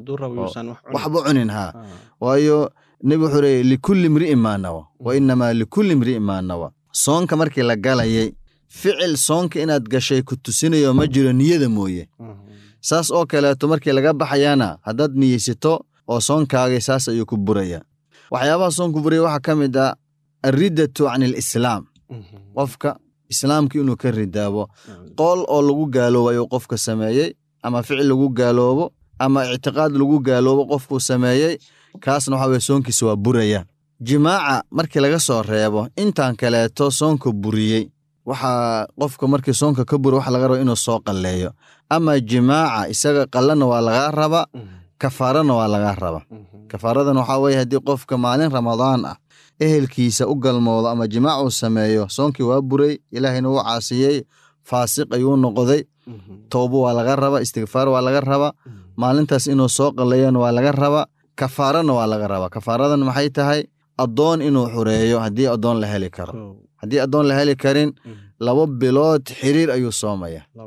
waxba cunin haa waayo nebi wuxuu leeyay likulli imri'in maa nawa wa inamaa likulli imri'in maa nawa soonka markii la galayay ficil soonka inaad gashay ku tusinayo ma jiro niyada mooye saas oo kaleeto markii laga baxayana haddaad niyeysato oo soonkaagii saas ayuu ku buraya waxyaabaha soonku buraya waxaa ka mid ah alriddatu can alislaam qofka islaamka inuu ka ridaabo qool oo lagu gaaloobo ayuu qofka sameeyey ama ficil lagu gaaloobo ama ictiqaad lagu gaaloobo qofkuu sameeyey kaasna waxa weye soonkiisa waa buraya jimaaca markii laga soo reebo intaan kaleeto soonka buriyey waxaa qofka markii soonka ka buri waxa laga raba inuu soo qalleeyo ama jimaaca isaga qallana waa lagaa raba kafaarana waa lagaa raba kafaaradan waxaa weye haddii qofka maalin ramadaan ah ehelkiisa u galmoodo ama jimaac uu sameeyo soonkii waa buray ilaahayna wuu caasiyey faasiq ayuu noqday towbo waa laga raba istigfaar waa laga raba maalintaas inuu soo qalleeyona waa laga raba kafaarana waa laga raba kafaaradan maxay tahay addoon inuu xureeyo haddii addoon la heli karo haddii addoon la heli karin laba bilood xiriir ayuu soomaya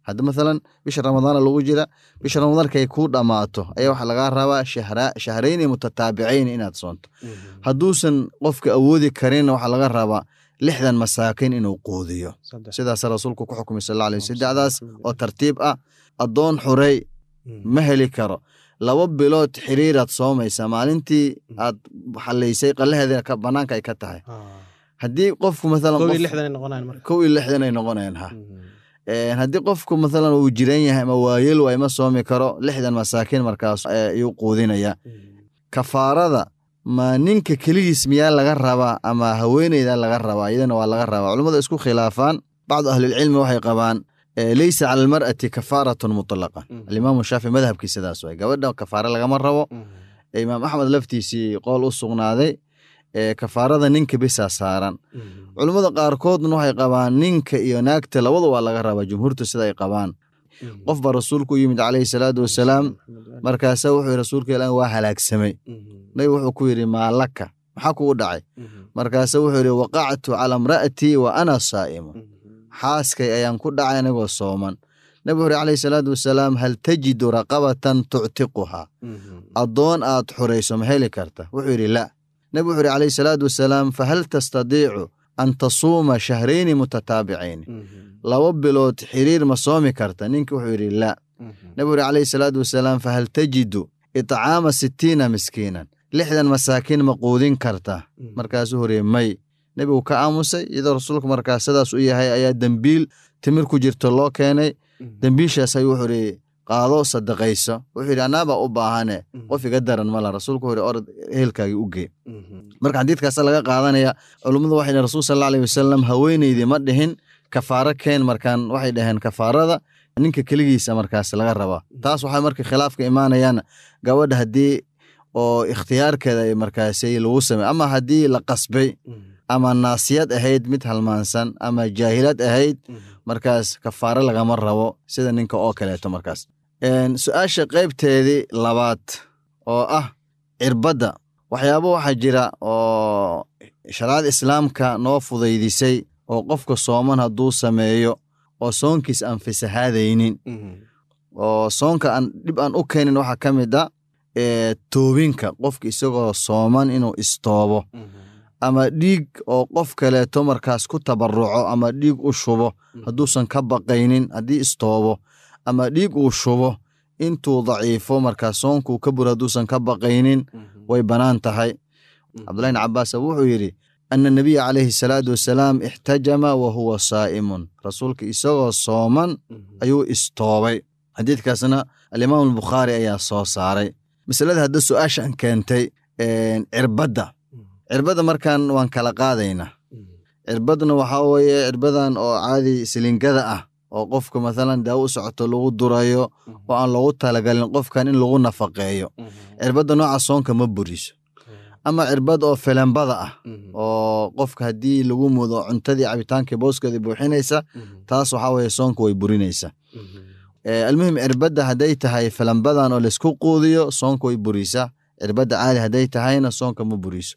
hadda mathalan bisha ramadaana lagu jira bisha ramadaan markay kuu dhammaato ayaa waxaa lagaa rabaa shahra- shahrayni mutataabicayn inaad soonto hadduusan qofka awoodi karinna waxaa laga rabaa lixdan masaakiin inuu quudiyo sidaas rasuulku ku xukumay sal alla alay wasallam. saddexdaas oo tartiib ah addoon xurey ma heli karo laba bilood xiriiraad soomaysaa maalintii aad xalaysay qalaheeda ka banaanka ay ka tahay haddii qofku mathalan koob iyo qof- lixdan ay noqonayaan marka kow iyo lixdan ay noqonayaan ha Een, haddii qofku mathalan uu jiran yahay ama waayel waay ma soomi karo lixdan masaakiin markaas eh, ayuu quudinaya kafaarada ma ninka keligiis miyaa laga rabaa ama haweeneyda laga rabaa iyadana waa laga rabaa culummadu isku khilaafaan bacdu ahlilcilmi waxay qabaan eh, leysa cala almar'ati kafaaratun mutlaqa alimaamu shaafi madhabkii sidaas waay gabadha kafaare lagama rabo imaam axmed laftiisii qool u sugnaaday ee kafaarada ninka bisaa saaran culummada qaarkoodna waxay qabaan ninka iyo naagta labadu waa laga rabaa jumhuurtu sida ay qabaan qof baa rasuulku u yimid calayhi salaatu wasalaam markaasa wuxuu yidhi rasuulka ilaan waa halaagsamay nabi wuxuu ku yidhi maalaka maxaa kugu dhacay markaasa wuxuu yidhi waqactu cala imra'atii wa ana saa'imun xaaskay ayaan ku dhacay anigoo sooman nabi wuxuu yidhi calayhi salaatu wasalaam hal tajidu raqabatan tuctiquhaa addoon aad xurayso ma heli karta wuxuu yidhi la nabi wuxuu yidhi calayhi salaatu wasalaam fahal tastadiicu an tasuuma shahrayni mutataabicayni laba bilood xiriir ma soomi karta ninki wuxuu yidhi la nabi wuxuu yidhi calayhi salaatu wasalaam fahal tajidu itcaama sittiina miskiinan lixdan masaakiin ma quudin karta markaasuu horeye may nebigu ka aamusay iyadoo rasuulku markaas sidaas u yahay ayaa dembiil timir ku jirto loo keenay dembiishaas ayuu wuxuu yidhi qaado sadaqayso wuxuu yidhi annaabaa u baahane qof iga daran mala rasuulku wuxuu yidhi orod ehelkaagii u gee marka xadiidkaasa laga qaadanaya culummadu waxay dhihin rasuul sal alla alayhi wasalam haweeneydii ma dhihin kafaaro keen markaan waxay dhaheen kafaarada ninka keligiisa markaas laga rabaa taas waxay marka khilaafka imaanayaan gabadha haddii oo ikhtiyaarkeeda ay markaasi lagu samey ama haddii la qasbay ama naasiyad ahayd mid halmaansan ama jaahilad ahayd markaas kafaaro lagama rabo sida ninka oo kaleeto markaas Een, su-aasha qaybteedii labaad oo ah cirbadda waxyaabo waxaa jira oo shariicada islaamka noo fudaydisay oo qofka sooman hadduu sameeyo oo soonkiis aan fasahaadaynin oo soonka aan dhib aan u keenin waxaa ka mid a ee, toobinka qofka isagoo sooman inuu istoobo ama dhiig oo qof kaleeto markaas ku tabaruco ama dhiig u shubo hadduusan ka baqaynin haddii istoobo ama dhiig uu shubo intuu daciifo markaas soonkuu ka buro hadduusan ka baqaynin way bannaan tahay cabdullahi bn cabaas wuxuu yidhi ana nabiya calayhi salaatu wasalaam ixtajama wa huwa saa'imun rasuulka isagoo sooman ayuu istoobay xadiidkaasna alimaam albukhaari ayaa soo saaray masalada hadda su-aashan keentay een, cirbadda cirbadda markan waan kala qaadaynaa cirbadna waxaa weeye cirbadan oo caadi silingada ah oo qofka mathalan daawo u socoto lagu durayo oo aan loogu talagalin qofkan in lagu nafaqeeyo cirbadda nooca soonka ma buriso ama cirbad oo filembada ah oo qofka haddii lagu mudo cuntadii cabitaankii booskeeda buuxinaysa taas waxaa weeye soonka way burinaysa Ee, almuhim cirbadda hadday tahay filambadan oo laysku quudiyo soonka way burisaa cirbadda caadi hadday tahayna soonka ma buriso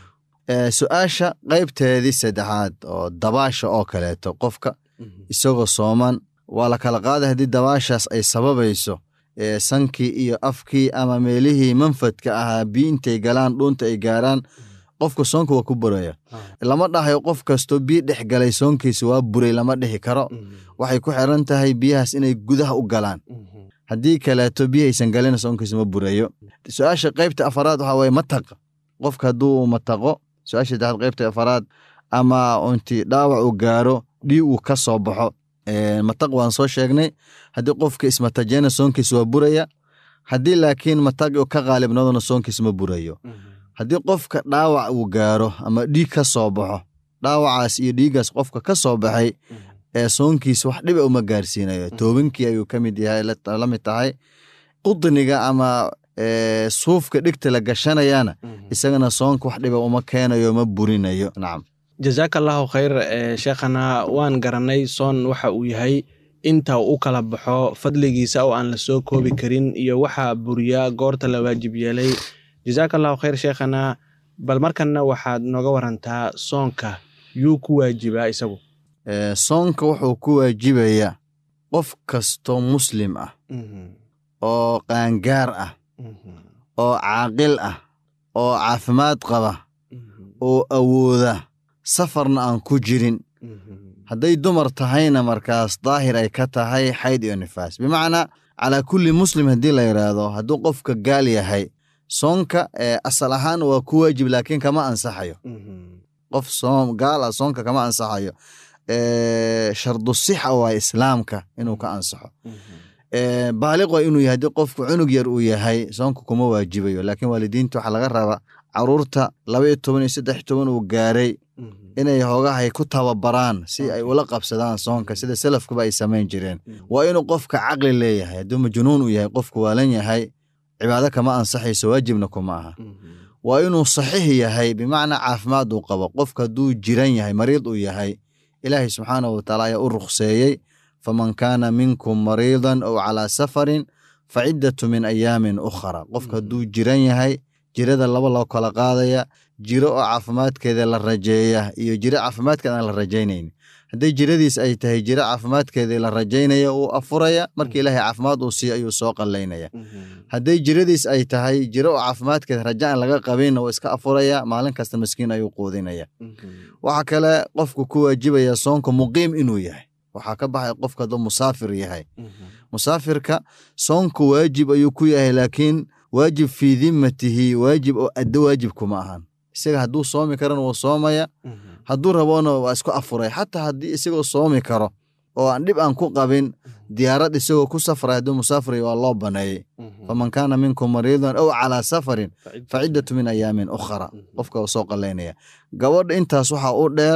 Ee, su-aasha qaybteedii saddexaad oo dabaasha oo kaleeto qofka isagoo sooman waa la kala qaaday haddii dabaashaas ay sababayso ee, sankii iyo afkii ama meelihii manfadka ahaa biyo intay galaan dhuunta ay gaaraan qofka soonka waa ku buraya lama dhahayo qof kastoo biyo dhex galay soonkiisa waa buray lama dhihi karo waxay ku xiran tahay biyahaas inay gudaha u galaan haddii kaleeto biyo aysan galina soonkiisa ma burayo su-aasha qaybta afaraad waxaa waye mataq qofka hadduu mataqo su-aasha saddexaad qaybta afaraad ama inti dhaawac uu gaaro dhiig uu ka soo baxo Ee, mataq waan soo sheegnay haddii qofka ismatajena soonkiisa waa buraya haddii laakiin mataqi uu ka qaalibnoodona soonkiisa ma burayo haddii qofka dhaawac uu gaaro ama dhiig ka soo baxo dhaawacaas iyo dhiiggaas qofka ka soo baxay ee soonkiisa wax dhiba uma gaarsiinayo toobinkii ayuu ka mid yahay la la mid tahay qudniga ama ee, suufka dhigta la gashanayana isagana soonka wax dhiba uma keenayo ma burinayo nacam jazaaka allahu khayr ee, sheekhana waan garanay soon waxa uu yahay inta uu u kala baxo fadligiisa oo aan la soo koobi karin iyo waxa buriya goorta la waajib yeelay jazaaka allahu khayr sheekhana bal markanna waxaad nooga warantaa soonka yuu ku waajibaa isagu Ee, soonka wuxuu ku waajibaya qof kastoo muslim ah oo qaangaar ah oo caaqil ah oo caafimaad qaba oo awooda safarna aan ku jirin hadday dumar tahayna markaas daahir ay ka tahay xayd iyo nifaas bimacnaa calaa kulli muslim haddii la yidhaahdo hadduu qofka gaal yahay soonka asal ahaan waa ku waajib laakiin kama ansaxayo qof soom gaal ah soonka kama ansaxayo shardu sixa waa islaamka inuu ka ansaxo baaliq waa inuu yahay haddii qofku cunug yar uu yahay soonka kuma waajibayo laakiin waalidiinta waxaa laga rabaa caruurta laba iyo toban iyo saddex toban uu gaaray inay hoogahay ku tababaraan si ay ula qabsadaan soonka sida salafkuba ay samayn jireen waa inuu qofka caqli leeyahay hadduu majnuun uu yahay qofku waalan yahay cibaado kama ansaxayso waajibna kuma aha waa inuu saxiix yahay bimacnaa caafimaad uu qabo qofka hadduu jiran yahay mariid uu yahay ilaahay subxaanahu wataala ayaa u rukhseeyey faman kaana minkum mariidan ow calaa safarin fa ciddatu min ayaamin ukhra qofka hadduu jiran yahay jirada laba loo kala qaadaya jiro oo caafimaadkeeda la rajeeya iyo jiro caafimaadkeeda aan la rajaynayn hadday jiradiis ay tahay jiro caafimaadkeedii la rajaynaya uu afuraya marka ilaahay caafimaad uu siiyo ayuu soo qallaynaya hadday jiradiis ay tahay jiro oo caafimaadkeeda raja aan laga qabinna uu iska afuraya maalin kasta maskiin ayuu quudinaya waxaa kale qofku ku waajibaya soonka muqiim inuu yahay waxaa ka baxay qofka hadduu musaafir yahay musaafirka soonku waajib ayuu ku yahay laakiin waajib fii dimmatihi waajib oo addo waajib kuma ahan isaga hadduu soomi karana wuu soomaya hadduu raboona waa isku afuray xataa haddii isagoo soomi karo oo aan dhib aan ku qabin diyaarad isagoo ku safray hadduu musaafray waa loo baneeyey faman kaana minkum mariidan ow calaa safarin fa ciddatu min ayaamin ukhra qofka uu soo qalaynaya gabadha intaas waxaa u dheer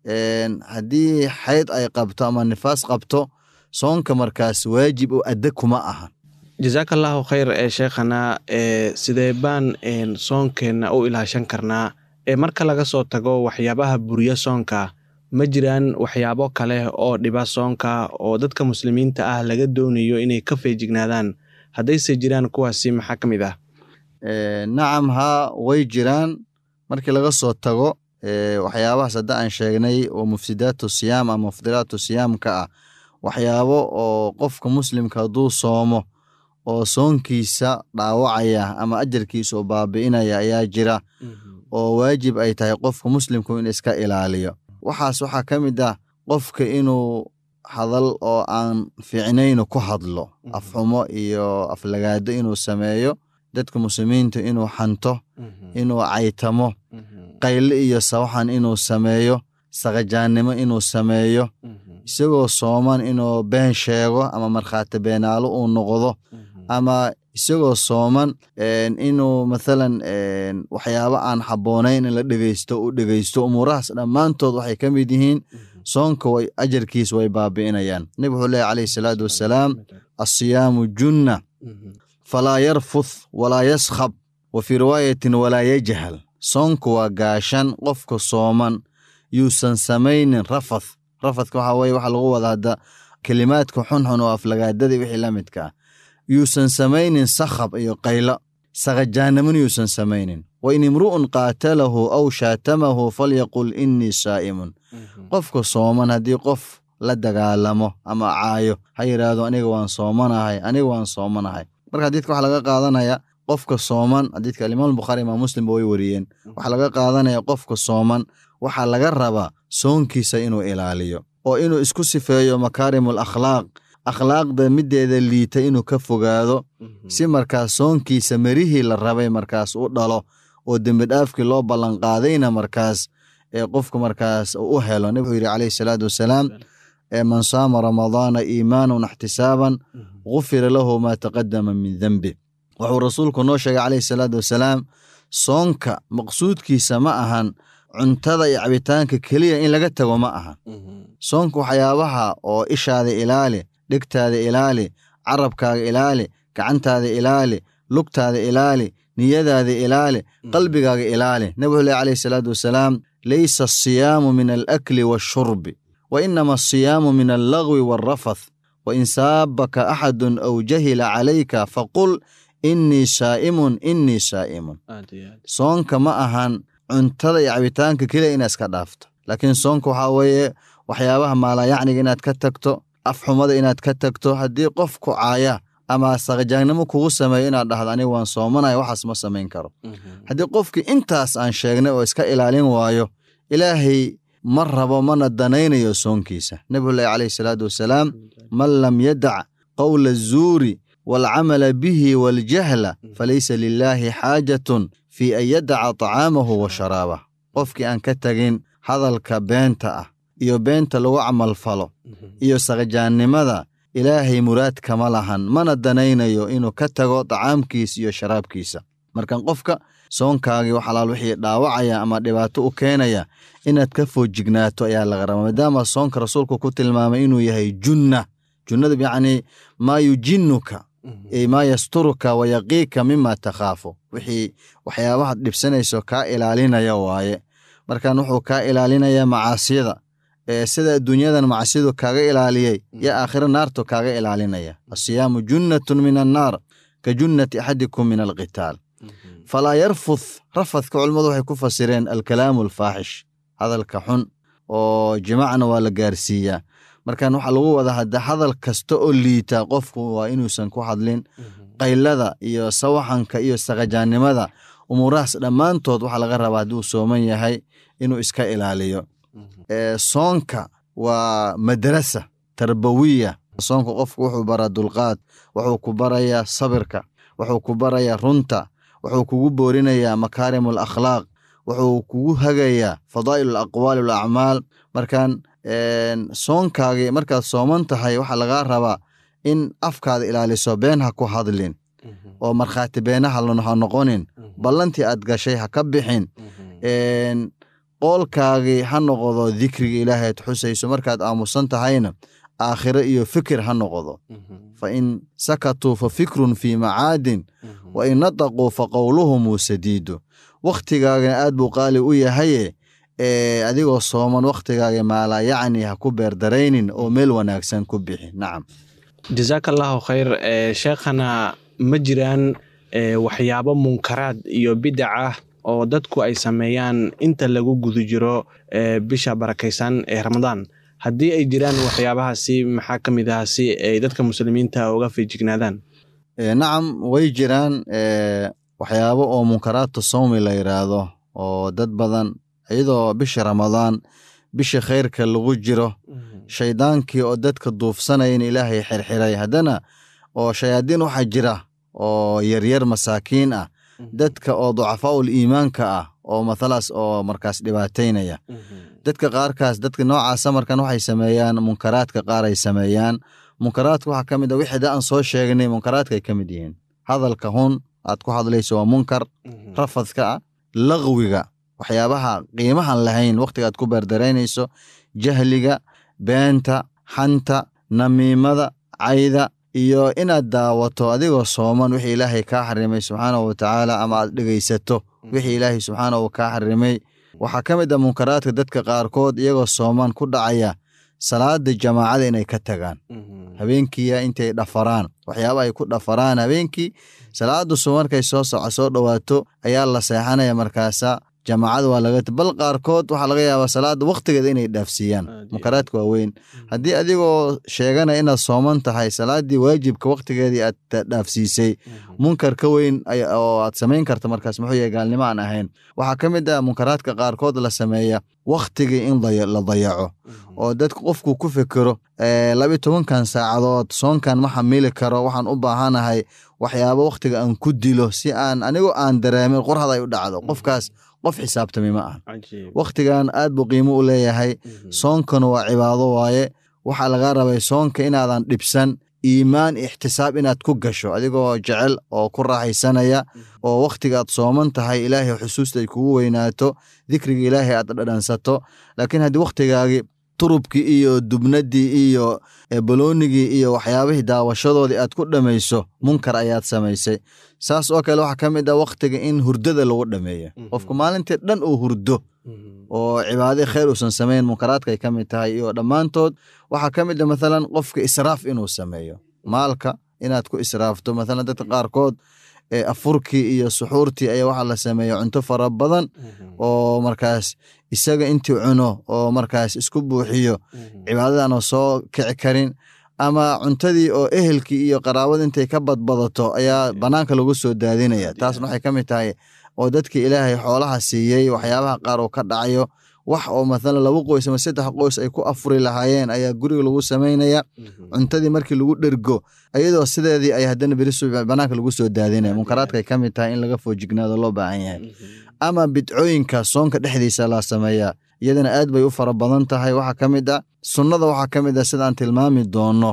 haddii xayd ay qabto ama nifaas qabto soonka markaas waajib oo adda kuma ahan jasaaka allaahu khayr ee sheekhana ee sidee baan soonkeenna u ilaashan karnaa ee marka laga soo tago waxyaabaha buriya soonka ma jiraan waxyaabo kale oo dhiba soonka oo dadka muslimiinta ah laga doonayo inay ka feejignaadaan haddayse jiraan kuwaasi maxaa ka mid ah nacam haa way jiraan markii laga soo tago waxyaabahaas hadda aan sheegnay oo mufsidaatu siyaam ama mufdilaatu siyaamka ah waxyaabo oo qofka muslimka hadduu soomo oo soonkiisa dhaawacaya ama ajarkiisa oo baabi'inaya ayaa jira oo waajib ay tahay qofka muslimku in iska ilaaliyo waxaas waxaa ka mid ah qofka inuu hadal oo aan fiicnaynu ku hadlo afxumo iyo aflagaado inuu sameeyo dadka muslimiinta inuu xanto inuu caytamo qayle iyo sawaxan inuu sameeyo saqajaannimo inuu sameeyo isagoo sooman inuu been sheego ama markhaati beenaalo uu noqdo ama isagoo sooman inuu mathalan waxyaabo aan habboonayn in la dhegeysto u dhegeysto umuurahaas dhammaantood waxay ka mid yihiin soonka way ajarkiis way baabi'inayaan nebig wuxuu leehy calayhi salaatu wassalaam assiyaamu junna falaa yarfuth walaa yaskhab wa fii riwaayatin walaa yajhal soonku waa gaashan qofka sooman yuusan samaynin rafath rafadka waxaa weye waxaa lagu wada hadda kelimaadka xunxun oo aflagaadadii wixii la midka ah yuusan samaynin sakhab iyo qaylo saqajaannimona yuusan samaynin wa in imru'un qaatalahu aw shaatamahu falyaqul innii saa'imun qofka sooman haddii qof la dagaalamo ama caayo ha yidhaahdo aniga waan soomanahay aniga waan soomanahay marka xadiidka waxaa laga qaadanaya qofka sooman xadiidka alimaam bukhaari imaam muslimba way wariyeen waxaa laga qaadanaya qofka sooman waxaa laga rabaa soonkiisa inuu ilaaliyo oo inuu isku sifeeyo makaarimul akhlaaq akhlaaqda middeeda liita inuu ka fogaado si markaas soonkiisa merihii la rabay markaas u dhalo oo dembidhaafkii loo ballanqaadayna markaas ee qofku markaas u helo nabig wuxuu yidhi calayhi salaatu wassalaam man saama ramadaana iimaanan ixtisaaban gufira lahu maa taqadama min dembi wuxuu rasuulku noo sheegay calayhi salaatu wassalaam soonka maqsuudkiisa ma ahan cuntada iyo cabitaanka keliya in laga tago ma ahan soonka waxyaabaha oo ishaada ilaali dhegtaada ilaali carabkaaga ilaali gacantaada ilaali lugtaada ilaali niyadaada ilaali qalbigaaga ilaali nabig wuxuu leh calayhi salaatu wassalaam laysa asiyaamu min alakli waashurbi wa inama asiyaamu min allagwi waalrafath wa in saabaka axadun aw jahila calayka faqul innii saa'imun innii saa'imun soonka ma ahan cuntada iyo cabitaanka keliya inaad iska dhaafto laakiin soonka waxaa weeye waxyaabaha maalayacniga inaad ka tagto afxumada inaad ka tagto haddii qof ku caaya ama saqajaagnimo kugu sameeyo inaad dhahdo aniga waan soomanaya waxaas ma samayn karo haddii qofkii intaas aan sheegnay oo iska ilaalin waayo ilaahay ma rabo mana danaynayo soonkiisa nebigullahi calayhi salaatu wasalaam man lam yadac qowla azuuri waalcamala bihi waaljahla falaysa lilaahi xaajatun fii an yadaca tacaamahu wa sharaabah qofkii aan ka tagin hadalka beenta ah iyo beenta lagu camalfalo iyo saqjaannimada ilaahay muraad kama lahan mana danaynayo inuu ka tago tacaamkiisa iyo sharaabkiisa markan qofka soonkaagii wax alaal wixii dhaawacaya ama dhibaato u keenaya inaad ka foojignaato ayaa laga rabaa maadaama soonka rasuulku ku tilmaamay inuu yahay junna junnadu yacnii maa yujinnuka maa yasturuka wayaqiika mima takhaafu wixii waxyaabahaad dhibsanayso kaa ilaalinaya waaye markan wuxuu kaa ilaalinaya macaasiyada sida adduunyadan macsidu kaaga ilaaliyey yo aakhiro naartu kaaga ilaalinaya asiyaamu junnatun min annaar ka junnati axadikum min alqitaal falaa yarfuth rafadka culimmadu waxay ku fasireen alkalaamu alfaaxish hadalka xun oo jimacna waa la gaarsiiyaa markan waxaa lagu wadaa hadda hadal kasta oo liita qofku waa inuusan ku hadlin qaylada iyo sawaxanka iyo saqajaannimada umuurahaas dhammaantood waxaa laga rabaa hadduu sooman yahay inuu iska ilaaliyo soonka waa madrasa tarbawiya soonka qofku wuxuu baraa dulqaad wuxuu ku barayaa sabirka wuxuu ku barayaa runta wuxuu kugu boorinayaa makaarim alakhlaaq wuxuu kugu hagayaa fadaa'il alaqwaali walacmaal markan soonkaagii markaad sooman tahay waxaa lagaa rabaa in afkaada ilaaliso been ha ku hadlin oo markhaati beenaha ha noqonin ballantii aad gashay ha ka bixin qoolkaagii ha noqdo dikriga ilaahay ad xusayso markaad aamusan tahayna aakhiro iyo fikir ha noqdo fa in sakatuu fa fikrun fii macaadin wa in nataquu fa qowluhumuu sadiidu wakhtigaagana aad buu qaali u yahaye adigoo sooman wakhtigaaga maalaa yacni ha ku beerdaraynin oo meel wanaagsan ku bixi nacam jasaaka allahu khayr sheekhana ma jiraan waxyaabo munkaraad iyo bidac ah oo dadku ay sameeyaan inta lagu guda jiro bisha barakaysan ee ramadaan haddii ay jiraan waxyaabahaasi maxaa ka mid ah si ay dadka muslimiinta uga feejignaadaan nacam way jiraan waxyaabo oo munkaraadta sawmi la yidhaahdo oo dad badan iyadoo bisha ramadaan bisha khayrka lagu jiro shaydaankii oo dadka duufsanaya in ilaahay xirxiray haddana oo shayaadiin waxaa jira oo yaryar masaakiin ah dadka oo ducafaa'ul iimaanka ah oo mathalaas oo markaas dhibaataynaya dadka qaarkaas dadka noocaasa markan waxay sameeyaan munkaraadka qaar ay sameeyaan munkaraadka waxaa ka mid a wixii da aan soo sheegnay munkaraadka ay ka mid yihiin hadalka hun aad ku hadlayso waa munkar rafadka ah laqwiga waxyaabaha qiimahan lahayn wakhtiga aad ku beerdaraynayso jahliga beenta xanta namiimada cayda iyo inaad daawato adigoo sooman wixii ilaahay kaa xarimay subxaanahu watacaala ama aad dhegaysato wixii ilaahay subxaanahu kaa xarimay waxaa ka mid ah munkaraadka dadka qaarkood iyagoo sooman ku dhacaya salaada jamaacada inay ka tagaan habeenkiiya intay dhafaraan waxyaaba ay ku dhafaraan habeenkii salaada su markay soo soco soo dhowaato ayaa la seexanaya markaasa jamaacada waa laga bal qaarkood waxaa laga yaabaa salaada wakhtigeeda inay dhaafsiiyaan munkaraadka waa weyn haddii adigoo sheeganaya inaad sooman tahay salaadii waajibka wakhtigeedii aad dhaafsiisay munkar ka weyn oo aad samayn karta markaas muxuu yahay gaalnimo aan ahayn waxaa ka mid ah munkaraadka qaarkood la sameeya wakhtigii in la dayaco oo dadka qofku ku fekero labi tobankan saacadood soonkan ma xamili karo waxaan u baahanahay waxyaabo wakhtiga aan ku dilo si aan anigoo aan dareemin qorhad ay u dhacdo qofkaas qof xisaabtami ma aha wakhtigan aad buu qiimo u leeyahay soonkana waa cibaado waaye waxaa laga rabay soonka inaadan dhibsan iimaan ixtisaab inaad ku gasho adigoo jecel oo ku raaxaysanaya oo wakhtiga aad sooman tahay ilaahay xusuusta ay kugu weynaato dikriga ilaahay aad dhadhansato laakiin haddii wakhtigaagii turubkii iyo dubnaddii iyo baloonigii iyo waxyaabihii daawashadoodii aad ku dhammayso munkar ayaad samaysay saas oo kale waxaa ka mid ah wakhtiga in hurdada lagu dhameeya qofku maalintii dhan uu hurdo oo cibaade khayr uusan samayn munkaraadkaay ka mid tahay iyo dhammaantood waxaa ka mid ah mathalan qofka israaf inuu sameeyo maalka inaad ku israafto mathalan dadka qaarkood ee afurkii iyo suxuurtii ayaa waxaa la sameeya cunto fara badan oo markaas isaga intii cuno oo markaas isku buuxiyo cibaadadan oo soo kici karin ama cuntadii oo ehelkii iyo qaraabada intay ka badbadato ayaa banaanka lagu soo daadinaya taasna waxay ka mid tahay oo dadkii ilaahay xoolaha siiyey waxyaabaha qaar oo ka dhacayo wax oo mathalan laba qoys ama saddex qoys ay ku afuri lahaayeen ayaa guriga lagu samaynaya cuntadii markii lagu dhergo iyadoo sideedii ay haddana beri subax banaanka lagu soo daadinaya munkaraadka ay ka mid tahay in laga foojignaado loo baahan yahay ama bidcooyinka soonka dhexdiisa la sameeyaa iyadana aad bay u fara badan tahay waxaa ka mid ah sunnada waxaa ka mid ah sidaan tilmaami doono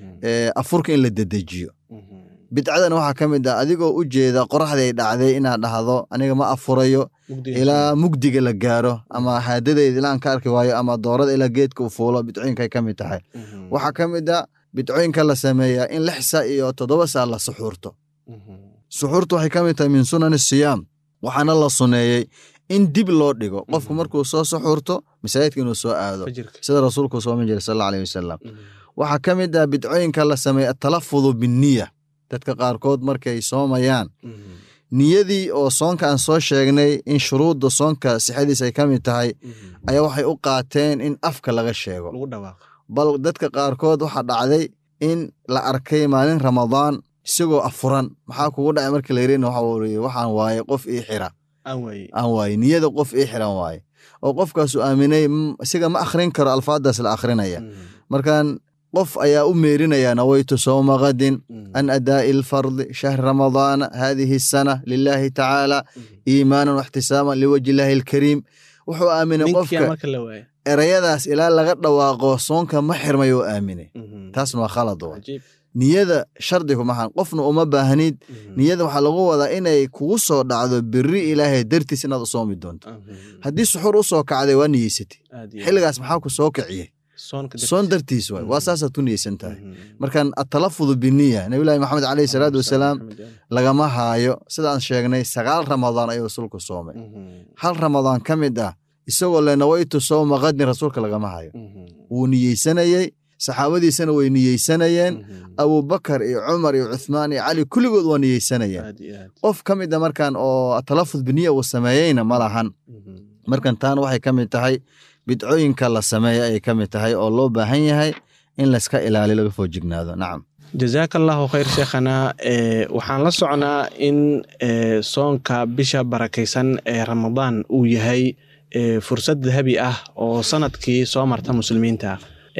afurka in la dedejiyo bidcadana waxaa ka mid ah adigoo u jeeda qoraxdii ay dhacday inaad dhahdo aniga ma afurayo ilaa mugdiga la gaaro ama haadadeeda ilaa aan ka arki waayo ama doorada ilaa geedka u fuulo bidcooyinka ay ka mid tahay waxaa ka mid ah bidcooyinka la sameeyaa in lix saa iyo toddoba saa la suxuurto suxuurtu waxay ka mid tahay min sunani siyaam waxaana la suneeyey in dib loo dhigo qofku markuu soo suxuurto masaajidka inuu soo aado sida rasuulku sooman jiray sal alla aleyh wasalam waxaa ka mid ah bidcooyinka la sameeya atalafudu binniya dadka qaarkood markay soomayaan niyadii oo soonka aan soo sheegnay in shuruudda soonka sixadiis ay ka mid tahay ayaa waxay u qaateen in afka laga sheego bal dadka qaarkood waxaa dhacday in la arkay maalin ramadaan isagoo afuran maxaa kugu dhacay markii la yirina waxa waxaan waaye qof ii xira aan waaye niyada qof ii xiran waaye oo qofkaasu aaminay isaga ma akhrin karo alfaadaas la akhrinaya markan qof ayaa u meerinaya nawaytu sowma kadin an adaa'i alfardi shahri ramadaana hadihi asana lilaahi tacaala iimaanan waxtisaaman liwajhi illaahi alkariim wuxuu aaminay qofka erayadaas ilaa laga dhawaaqo soonka ma xirmay oo aaminay taasna waa khalad wa niyada shardigu maxan qofna uma baahnid niyada waxaa lagu wadaa inay kugu soo dhacdo beri ilaahay dartiis inaad u soomi doonto haddii suxuur u soo kacday waa niyeysatay xilligaas maxaa ku soo kiciyey soon dartiis waay waa saasaad ku niyeysan tahay markan atalafudu biniya nabiyulahi maxamed caleyhi salaatu wasalaam lagama haayo sidaan sheegnay sagaal ramadaan ayuu rasuulku soomay hal ramadaan ka mid ah isagoo le nawaytu sowma kadin rasuulka lagama hayo wuu niyeysanayey saxaabadiisana way niyeysanayeen abubakar iyo cumar iyo cuthmaan iyo cali kulligood waa niyeysanayeen qof ka mid a markan oo atalafud biniya uu sameeyeyna ma lahan markan taana waxay ka mid tahay bidcooyinka la sameeya ayay ka mid tahay oo loo baahan yahay in layska ilaaliyo laga foojignaado nacam jazaaka allahu khayr sheekhana waxaan la socnaa in soonka bisha barakaysan ee ramadaan uu yahay fursad dahabi ah oo sanadkii soo marta muslimiinta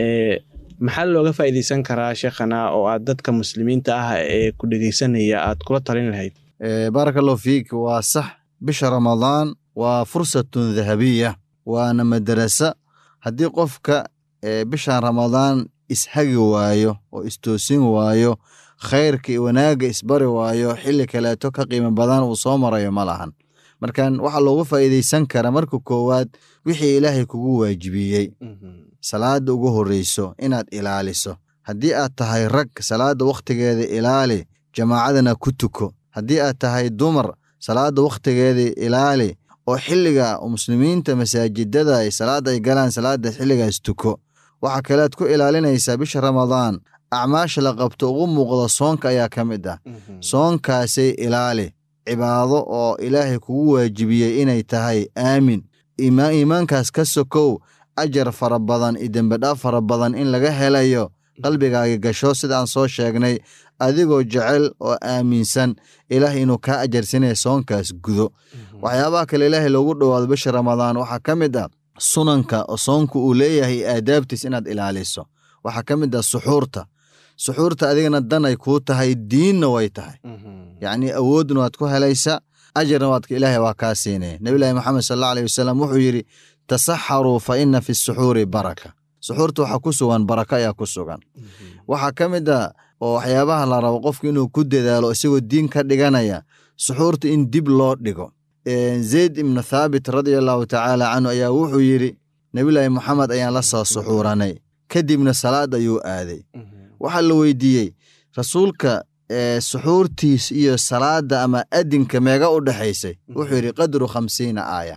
maxaa looga faa'iideysan karaa sheekhana oo aad dadka muslimiinta ah ee ku dhegeysanaya aad kula talin lahayd baaraka allahu fiik waa sax bisha ramadaan waa fursatun dahabiya waana madarasa haddii qofka bishan ramadaan ishagi waayo oo istoosin waayo khayrka iyo wanaagga isbari waayo xilli kaleeto ka qiimo badan uu soo marayo ma lahan markan waxaa loogu faa'iideysan karaa marka koowaad wixii ilaahay kugu waajibiyey salaada ugu horreyso inaad ilaaliso haddii aad tahay rag salaada wakhtigeeda ilaali jamaacadana ku tuko haddii aad tahay dumar salaada wakhtigeeda ilaali oo xilliga muslimiinta masaajidada ay salaada ay galaan salaada xilligaas tuko waxaa kalead ku ilaalinaysaa bisha ramadaan acmaasha la qabto ugu muuqda soonka ayaa ka mid ah soonkaasay ilaali cibaado oo ilaahay kugu waajibiyey inay tahay aamin iimaankaas ka sokow ajar fara badan iyo dembedhaaf fara badan in laga helayo qalbigaaga gasho sidaan soo sheegnay adigoo jecel oo aaminsan ilaah inuu kaa ajarsinaya soonkaas gudo waxyaabaha kale ilaahay loogu dhowaado bisha ramadaan waxaa ka mid ah sunanka oo soonku uu leeyahay aadaabtiis inaad ilaaliso waxaa ka mid ah suxuurta suxuurta adigana dan ay kuu tahay diinna way tahay yacnii awoodna waad ku helaysa ajarna waad ilaahay waa kaa siinaya nebilahi maxamed sal alla aleyh wasalam wuxuu yidhi tasaxaruu fa ina fi suxuuri baraka suxuurta waxaa ku sugan baraka ayaa ku sugan waxaa ka mid a oo waxyaabaha la rabo qofku inuu ku dadaalo isagoo diin ka dhiganaya suxuurta in dib loo dhigo zayd ibnu thaabit radia allahu tacaala canhu ayaa wuxuu yidhi nebilaahi moxamed ayaan la soo suxuuranay kadibna salaad ayuu aaday waxaa la weydiiyey rasuulka suxuurtiis iyo salaada ama adinka meega u dhexaysay wuxuu yidhi qadru khamsiina aaya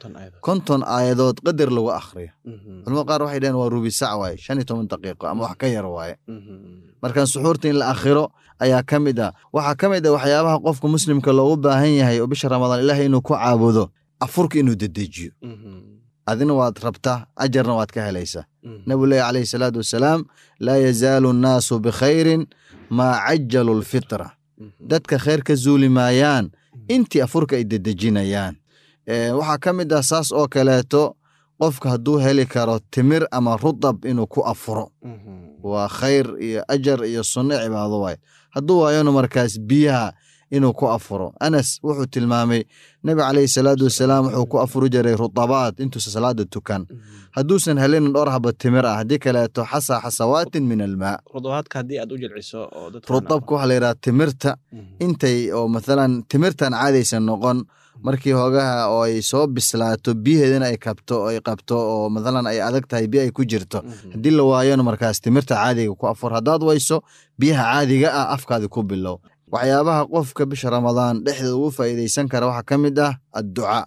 konton aayadood qadar lagu akhriyo culamada qaar waxay dhaheen waa rubi sac waaye shan iyo toban daqiiqo ama wax ka yar waaye markan suxuurta in la akhiro ayaa ka mid ah waxaa ka mid ah waxyaabaha qofka muslimka loogu baahan yahay oo bisha ramadaan ilaahay inuu ku caabudo afurka inuu dedejiyo adina waad rabtaa ajarna waad ka helaysaa nabigu leehi calayhi salaatu wasalaam laa yazaalu annaasu bikhayrin maa cajalu lfitra dadka khayr ka zuuli maayaan intii afurka ay dedejinayaan waxaa ka mid ah saas oo kaleeto qofka hadduu heli karo timir ama rudab inuu ku afuro waa khayr iyo ajar iyo sunno cibaado waay hadduu waayona markaas biyaha inuu ku afuro anas wuxuu tilmaamay nebi calayhi salaatu wasalaam wuxuu ku afuri jiray rudabaad intuusa salaada tukan hadduusan helinin dhowr haba timir ah haddii kaleeto xasa xasawaatin min almaa rudabaadka haddii aad u jilciso oo dadka rudabka waxaa la yidhaha timirta intay oo mathalan timirtan caadaysan noqon markii hoogaha oo ay soo bislaato biyaheedana ay kabto ay qabto oo mathalan ay adag tahay biyo ay ku jirto haddii la waayona markaas timirta caadiga ku afur haddaad wayso biyaha caadiga ah afkaadi ku bilow waxyaabaha qofka bisha ramadaan dhexdeeda ugu faa'iidaysan kara waxaa ka mid ah adducaa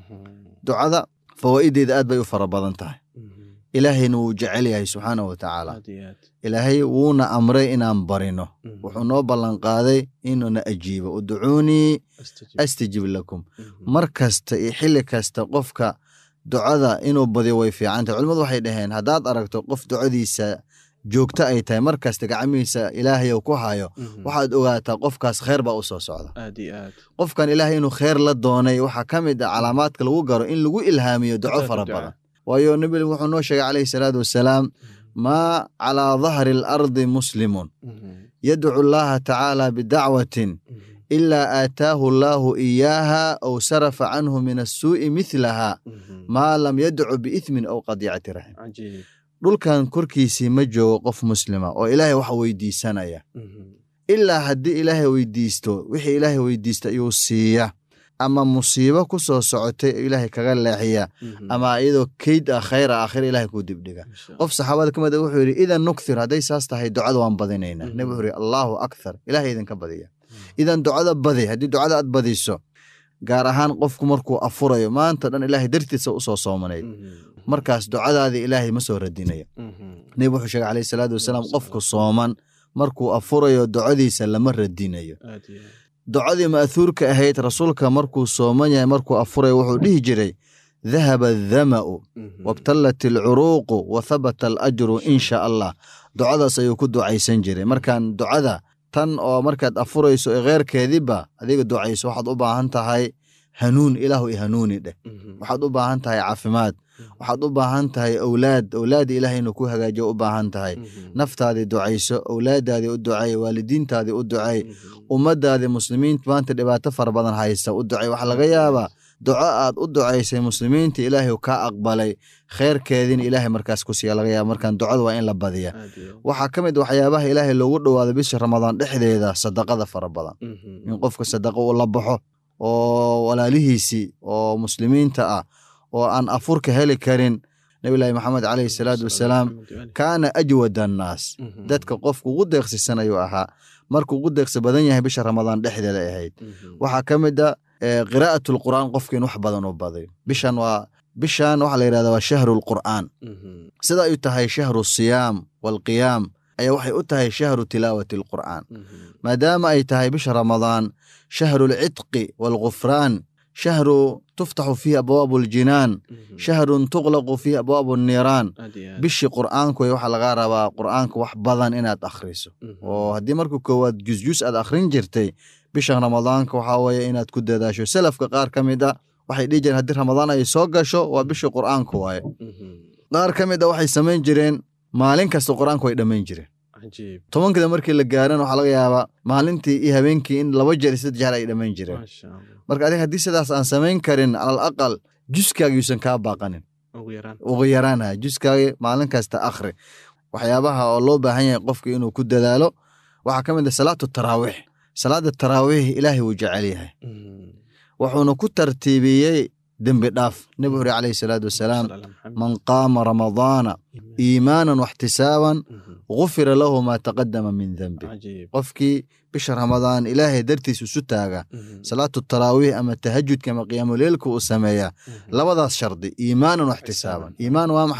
ducada fawaa'ideeda aad bay u fara badan tahay ilaahayna wuu jecel yahay subxaana wa tacaala ilaahay wuuna amray inaan barino wuxuu noo ballanqaaday inuuna ajiibo uducuunii astajib lakum mar kasta iyo xilli kasta qofka ducada inuu badiyo way fiicantahy culimadu waxay dhaheen haddaad aragto qof ducadiisa joogto ay tahay mar kasta gacmihiisa ilaahay ku hayo waxaad ogaataa qofkaas kheyr baa u soo socda qofkan ilaahay inuu kheyr la doonay waxaa ka mid ah calaamaadka lagu garo in lagu ilhaamiyo duco fara badan waayo nebi wuxuu noo sheegay calayhi salaatu wasalaam maa calaa dahri alardi muslimun yadcu llaha tacaala bidacwatin ilaa aataahu allaahu iyaaha aw sarafa canhu min assuu'i mihlaha maa lam yadcu biithmin aw qadiicati raxim dhulkan korkiisii ma joogo qof muslima oo ilaahay wax weydiisanaya ilaa haddii ilaahay weydiisto wixii ilaahay weydiista ayuu siiya ama musiibo ku soo socotay ilaahay kaga leexiya ama iyadoo keyd ah khayr ah aakhira ilahay kuu dibdhiga qof saxaabada ka mid a wuxuu yidhi idan nukthir hadday saas tahay ducada waan badinaynaa nebi wuxuu yidhi allaahu akthar ilahay idinka badiya idan ducada badi haddii ducada aad badiso gaar ahaan qofku markuu afurayo maanta dhan ilaahay dartiisa usoo soomanayd markaas ducadaadii ilaahay ma soo radinayo nebi wuxuu sheegay calayhi salaatu wasalaam qofku sooman markuu afurayo ducadiisa lama radinayo ducadii ma'thuurka ahayd rasuulka markuu sooman yahay markuu afurayo wuxuu dhihi jiray dahaba adhama'u wabtallat alcuruuqu wa habata alajru in sha allah ducadaas ayuu ku ducaysan jiray markaan ducada tan oo markaad afurayso ee kheyrkeediba adiga ducayso waxaad u baahan tahay hanuun ilaahu i hanuuni dheh waxaad u baahan tahay caafimaad waxaad u baahan tahay owlaad owlaadii ilaah inuu ku hagaajiyo u baahan tahay naftaadii ducayso owlaadaadii u ducay waalidiintaadii u ducay ummadaadii muslimiinta maanta dhibaato fara badan haysta u ducay waxaa laga yaabaa duco aad u ducaysay muslimiinta ilaahay kaa aqbalay kheyrkeediina ilaahay markaas ku siiya laga yaaba markaan ducada waa in la badiya waxaa ka mid waxyaabaha ilaahay loogu dhowaado bisha ramadaan dhexdeeda sadaqada fara badan in qofka sadaqa uu la baxo oo walaalihiisii oo muslimiinta ah oo aan afurka heli karin nabilaahi maxamed caleyhi salaatu wasalaam kaana ajwad annaas dadka qofku ugu deeqsisan ayuu ahaa markuu ugu deeqsi badan yahay bisha ramadaan dhexdeeda ahayd waxaa ka mid a qiraa'at lqur'aan qofka in wax badan u baday bishan waa bishan waxaa la yidhahda waa shahru lqur'aan sida ay tahay shahru siyaam walqiyaam ayaa waxay u tahay shahru tilaawati alqur'aan maadaama ay tahay bisha ramadaan shahru lcitqi waalgufraan shahru tuftaxu fiihi abwaabu aljinaan shahrun tuqlaqu fiihi abwaabu anniiraan bishii qur'aanku waxaa laga rabaa qur'aanka wax badan inaad akhriso oo haddii marka koowaad jusjus aad akhrin jirtay bishan ramadaanka waxaa weeye inaad ku dadaasho salafka qaar ka mid a waxay dhihi jireen haddii ramadaan ay soo gasho waa bishii qur'aanka waaye qaar ka mid a waxay samayn jireen maalin kasta qur'aanku way dhammayn jireen tobankida markii la gaaran waxaa laga yaabaa maalintii iyo habeenkii in laba jeer saddex jeer ay dhammayn jireen marka adiga haddii sidaas aan samayn karin alal aqal juskaagi yuusan kaa baaqanin ugu yaraanha juskaagi maalin kasta akhri waxyaabaha oo loo baahan yahay qofka inuu ku dadaalo waxaa ka mid ah salaatu taraawiix salaada taraawiix ilaahay wuu jecel yahay wuxuuna ku tartiibiyey dembi dhaaf nebi xuri calayhi salaatu wasalaam man qaama ramadaana iimaanan waxtisaaban gufira lahu maa taqadama min dembi qofkii bisha ramadaan ilaahay dartiis isu taaga salaatu taraawiix ama tahajudka ama qiyaamuleelka uu sameeya labadaas shardi iimaanan waxtisaaban iimaan waa maxay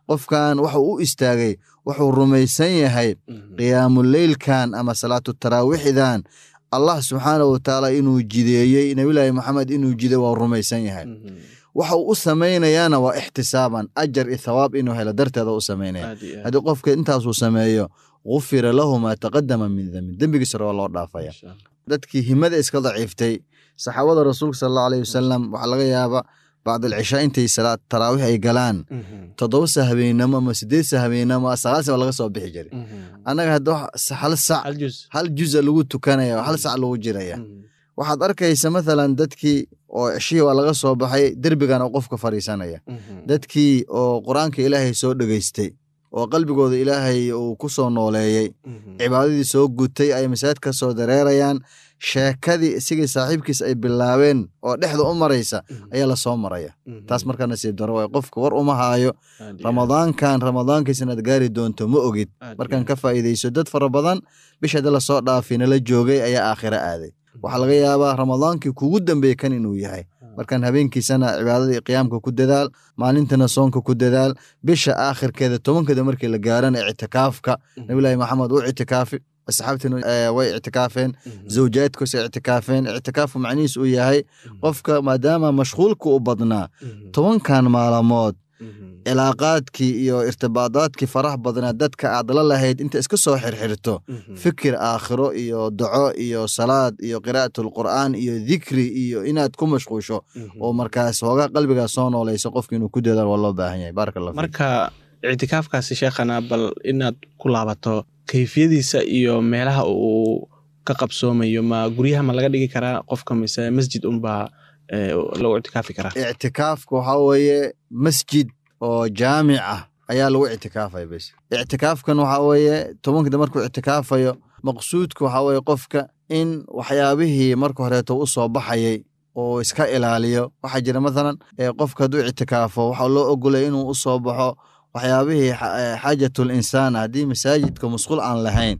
qofkan wuxuu u istaagay wuxuu rumaysan yahay qiyaamuleylkan ama salaatu taraawiixdan allah subxaana wa tacaala inuu jideeyey nabilaahi maxamed inuu jiday waa rumaysan yahay waxa uu u samaynayaana waa ixtisaaban ajar iyo thawaab inuu helo darteeda u samaynaya haddii qofka intaasuu sameeyo gufira lahu maa taqadama min dembin dembigiisara waa loo dhaafaya dadkii himada iska daciiftay saxaabada rasuulka sal allahu alayh wasalam waxaa laga yaaba bacdalcishaa intay salaad taraawiix ay galaan toddoba sa habeenamo ama sideed sa habeenamo sagaal sa laga soo bixi jiray annaga hadda hal sac hal juza lagu tukanaya hal sac lagu jiraya waxaad arkaysa mathalan dadkii oo ceshihii waa laga soo baxay derbigana qofka fadhiisanaya dadkii oo qur-aanka ilaahay soo dhegeystay oo qalbigooda ilaahay uu ku soo nooleeyey cibaadadii soo gutay ay masaajid ka soo dareerayaan sheekadii isigii saaxiibkiis ay bilaabeen oo dhexda u maraysa ayaa lasoo maraya taas markaa nasiib daro waay qofka war uma haayo ramadaankan ramadaankiis inaad gaari doonto ma ogid markaan ka faa'iidayso dad fara badan bisha hadda lasoo dhaafi nala joogay ayaa aakhiro aaday waxaa laga yaabaa ramadaankii kugu dambeeye kan inuu yahay markaan habeenkiisana cibaadadii qiyaamka ku dadaal maalintana soonka ku dadaal bisha aakhirkeeda tobankeeda markii la gaarana ictikaafka nabilaahi maxamed uu ictikaafi asxaabtina way ictikaafeen zawjaadkoos ay ictikaafeen ictikaafku macnihiis uu yahay qofka maadaama mashquulka u badnaa tobankan maalamood cilaaqaadkii iyo irtibaadaadkii faraha badnaa dadka aad la lahayd inta iska soo xirxirto fikir aakhiro iyo daco iyo salaad iyo qiraa'atulqur'aan iyo dikri iyo inaad ku mashquusho oo markaas hoogaa qalbigaa soo noolayso qofka inuu ku dadaal waa loo baahan yahay baaraka allah marka ictikaafkaasi sheekhana bal inaad ku laabato kayfiyadiisa iyo meelaha uu ka qabsoomayo ma guryaha ma laga dhigi karaa qofka mise masjid unbaa lagu ictikaafi karaa ictikaafka waxaa weeye masjid oo jaamic ah ayaa lagu ictikaafaya bes ictikaafkan waxaa weeye tobankida markuu ictikaafayo maqsuudka waxaa weeye qofka in waxyaabihii marka horeeto u soo baxayay oo iska ilaaliyo waxaa jira mathalan qofka hadduu ictikaafo waxaa loo ogolaya inuu u soo baxo waxyaabihii xaajatul insaan haddii masaajidka musqul aan lahayn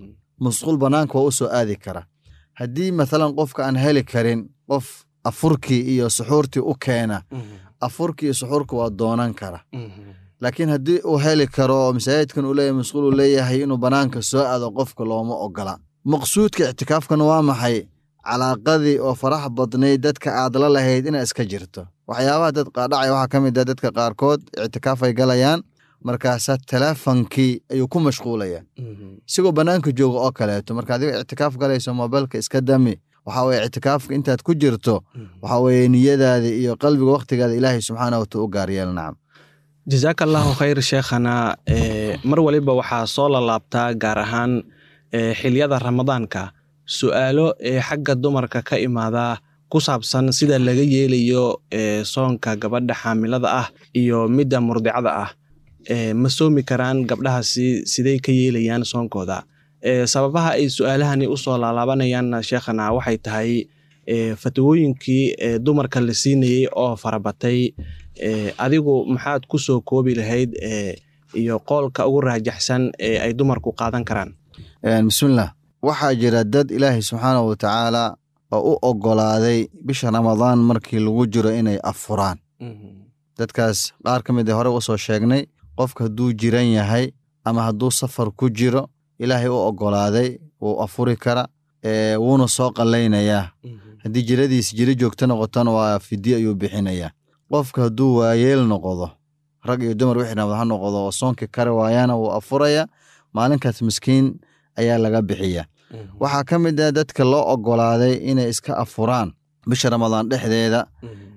musqul banaanka waa u soo aadi kara haddii mathalan qofka aan heli karin qof afurkii iyo suxuurtii u keena afurkii iyo suxuurka waa doonan kara laakiin haddii uu heli karo oo masaajidkan uu leeyahay musqul uu leeyahay inuu banaanka soo aado qofka looma ogola maqsuudka ictikaafkan waa maxay calaaqadii oo farax badnayd dadka aad la lahayd inaa iska jirto waxyaabaha dad qaadhacaya waxaa ka mid ah dadka qaarkood ictikaafay galayaan markaasaa teleefonkii ayuu ku mashquulaya isagoo bannaanka jooga oo kaleeto marka adiga ictikaaf galayso mobilka iska dami waxaa weye ictikaafka intaad ku jirto waxaa weye niyadaada iyo qalbiga waktigaada ilaahay subxaana wata u gaaryeel nacam jazaaka allahu khayr sheekhana mar waliba waxaa soo lalaabtaa gaar ahaan xiliyada ramadaanka su'aalo ee xagga dumarka ka imaada ku saabsan sida laga yeelayo soonka gabadha xaamilada ah iyo midda murdicada ah ma soomi karaan gabdhahaasi siday ka yeelayaan soonkooda sababaha ay su-aalahani usoo laalaabanayaan sheekhana waxay tahay fatwooyinkii dumarka la siinayey oo farabatay adigu maxaad ku soo koobi lahayd iyo qoolka ugu raajaxsan ee ay dumarku qaadan karaan bismillah waxaa jira dad ilaahay subxaana wa tacaala oo u ogolaaday bisha ramadaan markii lagu jiro inay afuraan dadkaas qaar ka mid a hore usoo sheegnay qofka hadduu jiran yahay ama hadduu safar ku jiro ilaahay u ogolaaday wuu afuri kara wuuna soo qallaynayaa haddii jiradiis jiro joogto noqotona waa fidyo ayuu bixinayaa qofka hadduu waayeel noqdo rag iyo dumar wixii ramad ha noqdo oo soonkii kari waayana wuu afuraya maalinkaas miskiin ayaa laga bixiya waxaa ka mid ah dadka loo ogolaaday inay iska afuraan bisha ramadaan dhexdeeda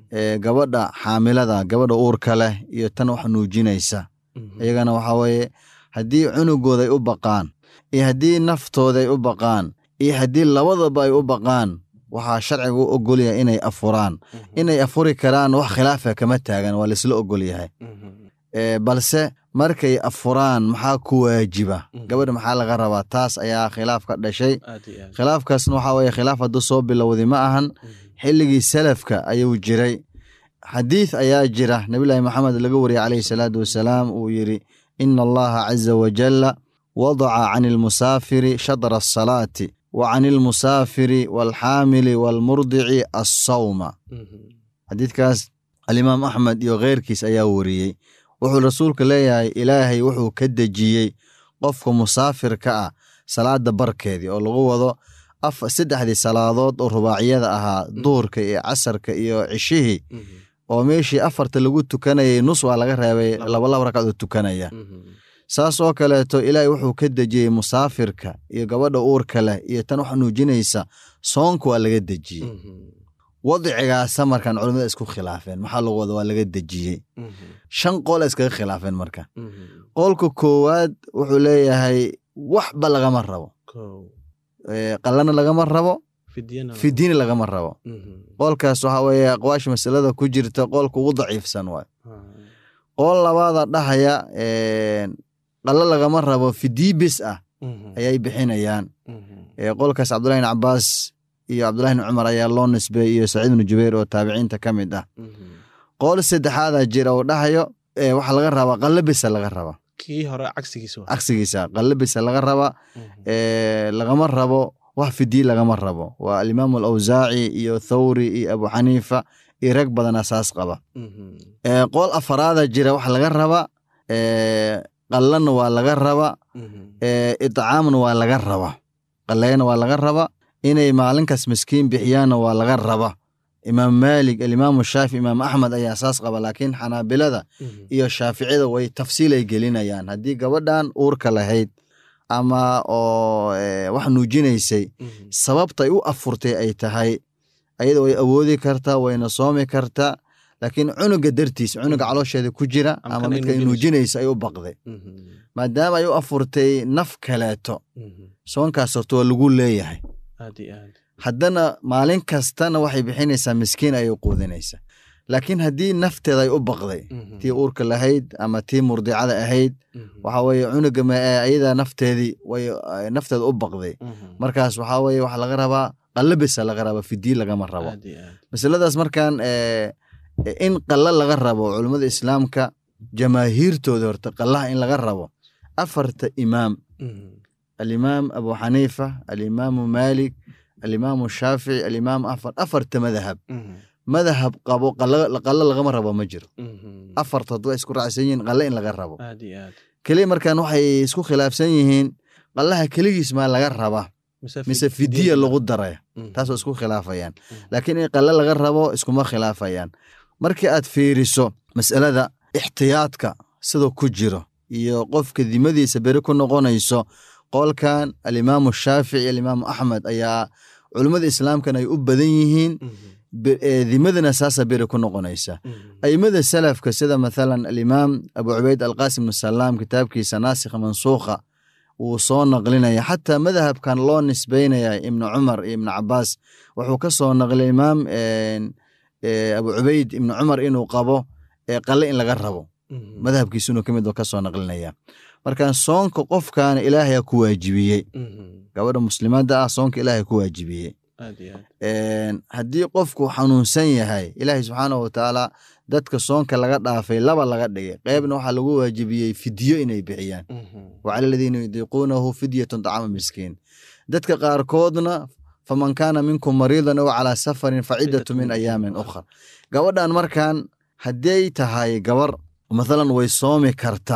gabadha xaamilada gabadha uurka leh iyo tan wax nuujinaysa iyagana waxaa weeye haddii cunugooda ay u baqaan iyo haddii naftooda ay u baqaan iyo haddii labadaba ay u baqaan waxaa sharciga u ogolyahay inay afuraan inay afuri karaan wax khilaafa kama taagan waa laisla ogolyahay balse markay afuraan maxaa ku waajiba gabadha maxaa laga rabaa taas ayaa khilaaf ka dhashay khilaafkaasna waxaa weye khilaaf hadduu soo bilowday ma ahan xilligii salafka ayuu jiray xadiid ayaa jira nabilaahi maxamed laga wariyey calayhi salaatu wasalaam uu yidhi ina allaha caza wajalla wadaca can ilmusaafiri shadra asalaati wa can ilmusaafiri waalxaamili waalmurdici assawma xadiidkaas alimaam axmed iyo kheyrkiis ayaa wariyey wuxuu rasuulka leeyahay ilaahay wuxuu ka dejiyey qofka musaafirka ah salaada barkeedii oo lagu wado saddexdii salaadood oo rubaaciyada ahaa duhurka iyo casarka iyo cishihii oo meeshii afarta lagu tukanayay nus waa laga reebay labalaba ragcadood tukanaya saas oo kaleeto ilaahay wuxuu ka dejiyey musaafirka iyo gabadha uurka leh iyo tan wax nuujinaysa soonka waa laga dejiyey wadcigaasa markaan culimmada isku khilaafeen maxaa lagu wada waa laga dejiyey shan qool iskaga khilaafeen marka qoolka koowaad wuxuu leeyahay waxba lagama rabo qalana lagama rabo fidiina lagama rabo qoolkaas waxa weeye aqwaasha masalada ku jirta qoolka ugu daciifsan waay qool labaada dhahaya qalo lagama rabo fidii bis ah ayay bixinayaan qolkaas cabdullahi bin cabaas iyo cabdullahi bin cumar ayaa loo nisbey iyo saciid bnu jubayr oo taabiciinta ka mid ah qool saddexaada jira oo dhahayo waxaa laga rabaa qallo bisa laga raba kii hore cagsigiisa cagsigiisa qallo bisa laga raba lagama rabo wax fidii lagama rabo waa alimaamu alawsaaci iyo thawri iyo abu xaniifa iyo rag badana saas qaba qool afaraada jira waxa laga raba qallana waa laga raba icaamna waa laga raba qaleyna waa laga raba inay maalinkaas miskiin bixiyaanna waa laga raba imaam maalik alimaamu shaafi imaam axmed ayaa saas qaba laakiin xanaabilada iyo shaaficida way tafsiilay gelinayaan haddii gabadhan uurka lahayd ama oo wax nuujinaysay sababtay u afurtay ay tahay ayada way awoodi kartaa wayna soomi kartaa laakiin cunuga dartiis cunuga caloosheeda ku jira ama midka nuujinaysa ay u baqday maadaama ay u afurtay naf kaleeto soonkaas horta waa lagu leeyahay haddana maalin kastana waxay bixinaysaa miskiin ayay quudinaysaa laakiin haddii nafteeda ay u baqday tii uurka lahayd ama tii murdicada ahayd waxa weye cunuga ayada nafteedii way nafteeda u baqday markaas waxaa weye waxa laga rabaa qallabisa laga rabaa fidii lagama rabo masaladaas markan in qalla laga rabo culummada islaamka jamaahiirtooda horta qallaha in laga rabo afarta imaam alimaam abu xaniifa alimaamu maalik alimaamu shaafici alimaam afar afarta madahab madahab qabo qallo lagama rabo ma jiro afartood waa isku raacsan yihiin qalle in laga rabo keliya markan waxay isku khilaafsan yihiin qallaha keligiis maa laga raba mise fidiya lagu daraya taasoo isku khilaafayaan laakiin in qalle laga rabo iskuma khilaafayaan markii aad fiiriso masalada ixtiyaadka sidoo ku jiro iyo qofka dimadiisa beri ku noqonayso qolkan alimaamu shaafici alimaamu axmed ayaa culummada islaamkan ay u badan yihiin dimadana saasa beri ku noqonaysa aimada salafka sida mathalan alimaam abu cubayd alqasim bnu salaam kitaabkiisa naasikha mansuukha wuu soo naqlinaya xataa madhabkan loo nisbeynaya ibnu cumar iyo ibnu cabaas wuxuu ka soo naqlay imaam abu cubayd ibnu cumar inuu qabo qalle in laga rabo madhabkiisunuu ka mid ka soo naqlinaya marka soonka qofkaana ilaahayaa ku waajibiyey gabadha muslimadda ah soonka ilaahay ku waajibiyey haddii qofku xanuunsan yahay ilaahay subxaanahu watacaala dadka soonka laga dhaafay laba laga dhigay qeybna waxaa lagu waajibiyey fidyo inay bixiyaan wacala aladiina yudiiquunahu fidyatun dacama miskiin dadka qaarkoodna faman kaana minkum mariidan ow calaa safarin facidatu min ayaamin ukhra gabadhan markan hadday tahay gabar mathalan way soomi karta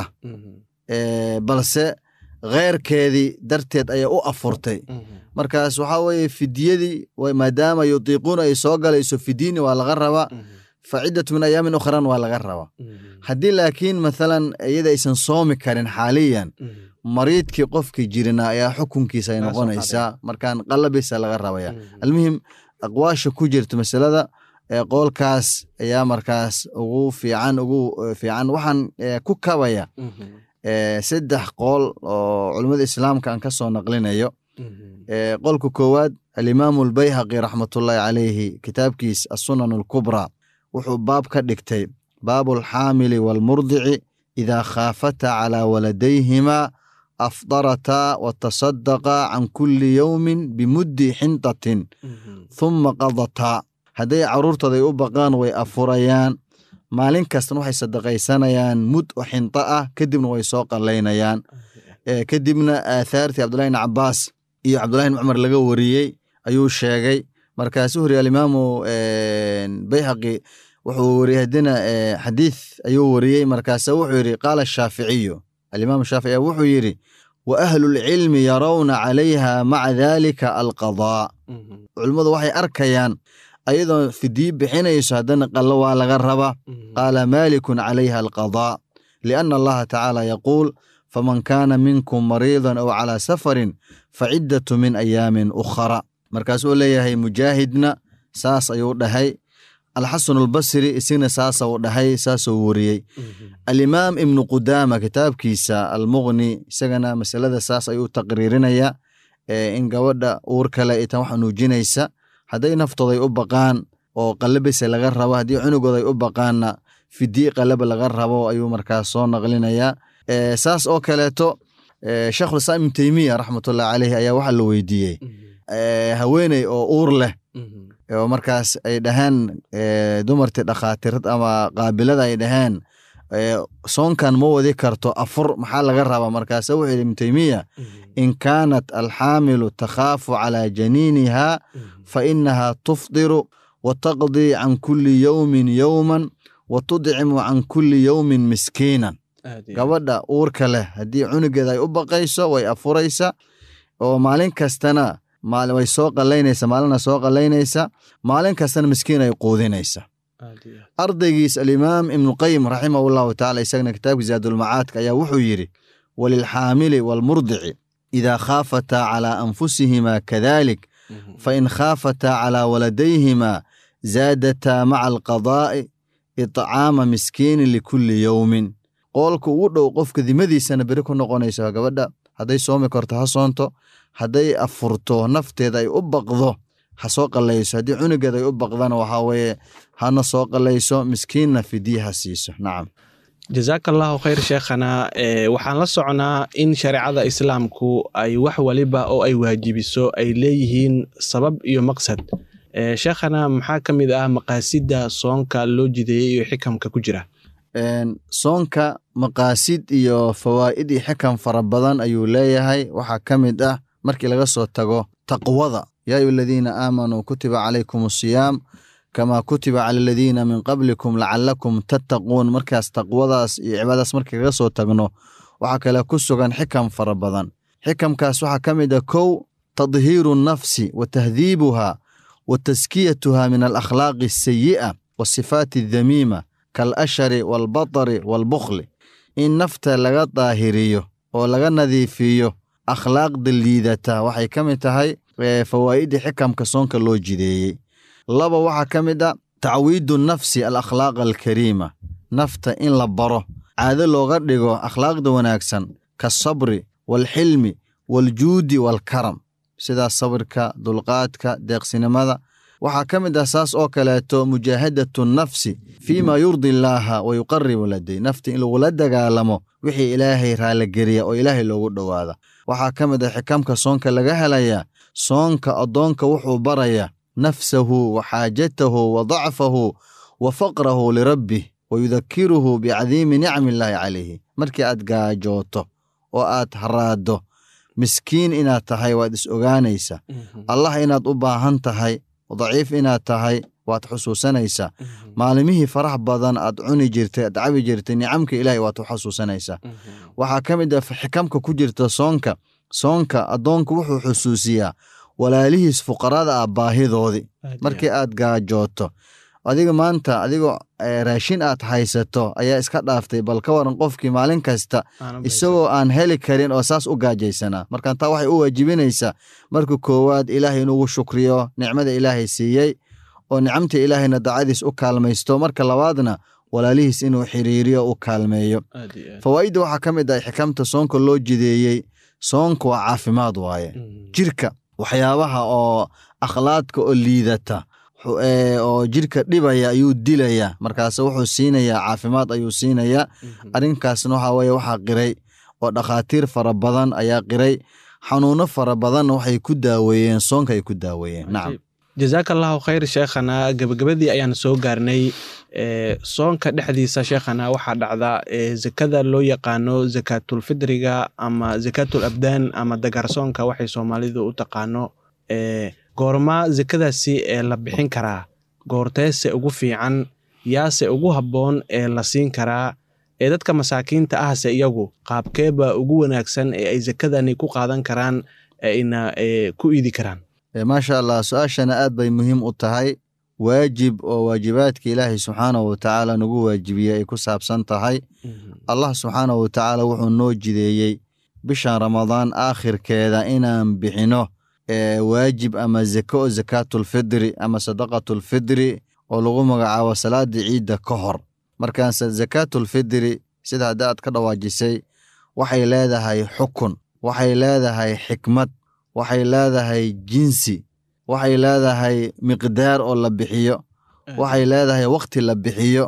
balse kheyrkeedii darteed ayaa u afurtay markaas waxaa weye fidyadii maadaama yudiiquuna ay soo galayso fidyini waa laga rabaa facidatu min ayaamin ukhran waa laga rabaa haddii laakiin mathalan iyada aysan soomi karin xaaliyan mariidkii qofkii jirina ayaa xukunkiisa ay noqonaysaa markaan qalabisa laga rabaya almuhim aqwaasha ku jirta masalada qoolkaas ayaa markaas ugu fiican ugu fiican waxaan ku kabaya saddex qool oo culummada islaamka aan ka soo naqlinayo qolka koowaad alimaamu albayhaqi raxmatullaahi calayhi kitaabkiis assunan alkubraa wuxuu baab ka dhigtay baabu alxaamili waalmurdici idaa khaafata calaa waladayhimaa afdarataa watasadaqa can kulli yowmin bimuddi xintatin thuma qadataa hadday caruurtooda ay u baqaan way afurayaan maalin kastana waxay sadaqaysanayaan mud oo xinto ah kadibna way soo qalaynayaan kadibna aathaartii cabdullahi bn cabaas iyo cabdullahi bn cumar laga wariyey ayuu sheegay markaasuu horiye alimaamu bayhaqi wuxuu wariyey haddina xadiid ayuu wariyey markaasa wuxuu yidhi qaala shaaficiyu alimaam shaafici ayaa wuxuu yidhi wa ahlulcilmi yarawna calayha maca dalika alqadaa culimmadu waxay arkayaan ayadoo fidiyi bixinayso haddana qallo waa laga rabaa qaala maalikun calayha alqadaa lianna allaha tacaala yaquul faman kaana minkum mariidan aw calaa safarin faciddatu min ayaamin ukhara markaasuu leeyahay mujaahidna saas ayuu dhahay alxasan albasri isagna saasa uu dhahay saasuu wariyey alimaam ibnu qudaama kitaabkiisa almuqni isagana masalada saas ayuu taqriirinaya in gabadha uur kale itan wax nuujinaysa hadday naftooday u baqaan oo qalabise laga rabo haddii cunugooday u baqaanna fidii qalaba laga rabo ayuu markaas soo naqlinayaa saas oo kaleeto sheekhulislaam ibnu teymiya raxmatullahi caleyhi ayaa waxaa la weydiiyey haweeney oo uur leh oo markaas ay dhaheen dumartii dhakhaatiirad ama qaabilada ay dhaheen soonkan ma wadi karto afur maxaa laga rabaa markaasa wuxuu yidhi ibnu teymiya in kaanat alxaamilu takhaafu calaa janiiniha fa inaha tufdiru wa taqdii can kulli yowmin yowman wa tudcimu can kulli yowmin miskiinan gabadha uurka leh haddii cunugeeda ay u baqayso way afuraysa oo maalin kastana way soo qalaynaysa maalina soo qalaynaysa maalin kastana miskiin ay quudinaysa ardaygiis alimaam ibnuqayim raximahu llahu tacala isagana kitaabka zaadulmacaadka ayaa wuxuu yidhi walilxaamili waalmurdici idaa khaafataa calaa anfusihima kadalik fain khaafataa calaa waladayhima zaadataa maca alqadaa'i iطcaama miskiinin likulli yowmin qoolka ugu dhow qofka dimadiisana beri ku noqonaysa gabadha hadday soomi karto ha soonto hadday afurto nafteeda ay u baqdo ha soo qalayso haddii cunugeeda ay u baqdana waxaa weeye hana soo qalayso miskiinna fidiye ha siiso nacam jazaaka allahu khayr sheekhana waxaan la socnaa in shareecada islaamku ay wax waliba oo ay waajibiso ay leeyihiin sabab iyo maqsad sheekhana maxaa ka mid ah maqaasida soonka loo jideeyey iyo xikamka ku jira soonka maqaasid iyo fawaa'id iyo xikam fara badan ayuu leeyahay waxaa ka mid ah markii laga soo tago taqwada yaa ayu aladiina aamanuu kutiba calaykum asiyaam kamaa kutiba cala aladiina min qablikum lacalakum tattaquun markaas taqwadaas iyo cibaadadas markii laga soo tagno waxaa kale ku sugan xikam fara badan xikamkaas waxaa ka mid ah kow tadhiiru nafsi wa tahdiibuha wa taskiyatuha min alakhlaaqi asayi'a wasifaati adamiima kalashari waalbatari waalbukhli in nafta laga daahiriyo oo laga nadiifiyo akhlaaqda liidata waxay ka mid tahay fawaa'idda xikamka soonka loo jideeyey laba waxaa ka mid a tacwiidu nafsi alakhlaaqa alkariima nafta in la baro caado looga dhigo akhlaaqda wanaagsan kasabri waalxilmi waaljuudi waalkaram sidaas sabirka dulqaadka deeqsinimada waxaa ka mid ah saas oo kaleeto mujaahadatu nafsi fii ma yurdi illaaha wa yuqaribu laday nafta in lagula dagaalamo wixii ilaahay raaligeliya oo ilaahay loogu dhowaada waxaa ka mid ah xikamka soonka laga helayaa soonka addoonka wuxuu baraya nafsahu wa xaajatahu wa dacfahu wa faqrahu lirabbih wa yudakiruhu bicadiimi nicmi illaahi calayhi markii aad gaajooto oo aad haraaddo miskiin inaad tahay waad is ogaanaysa allah inaad u baahan tahay daciif inaad tahay waad xusuusanaysaa maalimihii farax badan aad cuni jirtay aad cabi jirtay nicamka ilaahay waad u xasuusanaysaa waxaa ka mid ah xikamka ku jirta soonka soonka addoonku wuxuu xusuusiyaa walaalihiis fuqarada ah baahidoodii markii aad gaajooto adiga maanta adigoo raashin aad haysato ayaa iska dhaaftay bal ka waran qofkii maalin kasta isagoo aan heli karin oo saas u gaajaysanaa markaan taa waxay u waajibinaysaa marka koowaad ilaahay inugu shukriyo nicmada ilaahay siiyey oo nicamta ilaahayna dacadiis u kaalmaysto marka labaadna walaalihiis inuu xiriiriyo u kaalmeeyo fawaa'idda waxaa ka mid ah xikamta soonka loo jideeyey soonka waa caafimaad waaye jirka waxyaabaha oo akhlaadka oo liidata oo jirka dhibaya ayuu dilaya markaas wuxuu siinayaa caafimaad ayuu siinayaa arrinkaasna waxa weye waxaa qiray oo dhakhaatiir fara badan ayaa qiray xanuuno fara badanna waxay ku daaweeyeen soonka ay ku daaweeyeen nacam jazaaka allahu khayr sheekhana gabagabadii ayaan soo gaarnay soonka dhexdiisa sheekhana waxaa dhacda zakada loo yaqaano zakaatulfidriga ama zakaatul abdaan ama dagaarsoonka waxay soomaalidu u taqaano goorma zakadaasi ee la bixin karaa goorteese ugu fiican yaase ugu habboon ee la siin karaa ee dadka masaakiinta ahse iyagu qaabkeeba ugu wanaagsan ee ay sakadani ku qaadan karaan ayna ku iidi karaan maasha allah su-aashana aad bay muhiim u tahay waajib oo waajibaadka ilaahay subxaanahu watacaala nagu waajibiyey ay ku saabsan tahay allah subxaanahu watacaala wuxuu noo jideeyey bishan ramadaan aakhirkeeda inaan bixino waajib ama zako o zakaatulfidri ama sadaqatulfidri oo lagu magacaabo salaadii ciidda ka hor markaase zakaatulfidri sida hadda aad ka dhawaajisay waxay leedahay xukun waxay leedahay xikmad waxay leedahay jinsi waxay leedahay miqdaar oo la bixiyo waxay leedahay wakti la bixiyo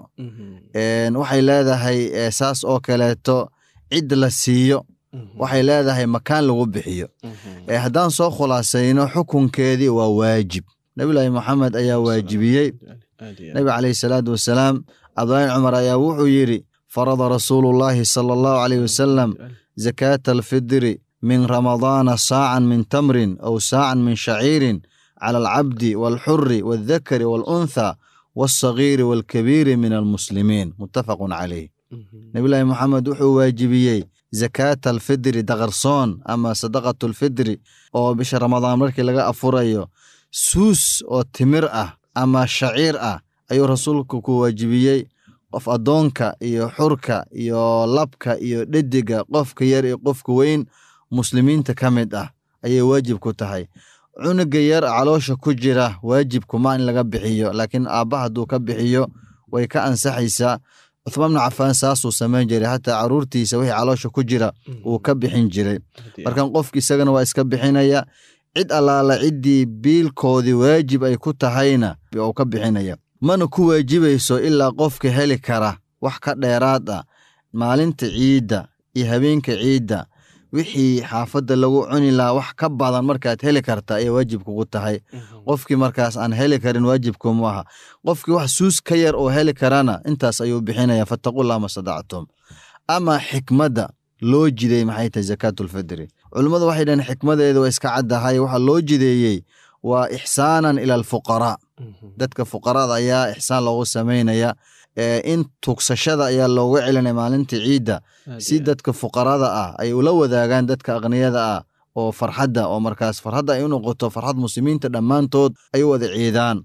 waxay leedahay saas oo kaleeto cid la siiyo waxay leedahay makaan lagu bixiyo haddaan soo khulaasayno xukunkeedii waa waajib nabilaahi moxamed ayaa waajibiyey nebi caleyhi salaatu wasalaam cabdulahi cumar ayaa wuxuu yidhi farada rasuulullaahi sala allahu caleyh wasalam zakaata alfidri min ramadaana saacan min tamrin aw saacan min shaciirin cala alcabdi waalxuri waaldakari waaluntha walsagiiri waalkabiiri min almuslimiin muttafaqun caleyh nebilaahi moxamed wuxuu waajibiyey zakaata alfidri daqarsoon ama sadaqatulfidri oo bisha ramadaan markii laga afurayo suus oo timir ah ama shaciir ah ayuu rasuulku ku waajibiyey qof addoonka iyo xurka iyo labka iyo dhediga qofka yar iyo qofka weyn muslimiinta ka mid ah ayay waajib ku tahay cunuga yar caloosha ku jira waajibkuma in laga bixiyo laakiin aabba hadduu ka bixiyo way ka ansaxaysaa cuthmaan bnu cafaan saasuu samayn jiray xataa caruurtiisa wixii caloosha ku jira wuu ka bixin jiray markan qofki isagana waa iska bixinaya cid allaala ciddii biilkoodii waajib ay ku tahayna uu ka bixinaya mana ku waajibayso ilaa qofka heli kara wax ka dheeraad ah maalinta ciidda iyo habeenka ciidda wixii xaafadda lagu cuni lahaa wax ka badan markaad heli karta ayay waajib kugu tahay qofkii markaas aan heli karin waajibkumu aha qofkii wax suus ka yar oo heli karana intaas ayuu bixinaya fattaqullah ma sadactum ama xikmadda loo jiday maxay tahay zakaatulfidri culimmadu waxay dhaheen xikmadeedu waa iska caddahay waxaa loo jideeyey waa ixsaanan ila alfuqaraa dadka fuqarada ayaa ixsaan loogu samaynaya in tugsashada ayaa looga celinaya maalinta ciidda si dadka fuqarada ah ay ula wadaagaan dadka aqniyada ah oo farxadda oo markaas farxadda ay u noqoto farxad muslimiinta dhammaantood ay u wada ciidaan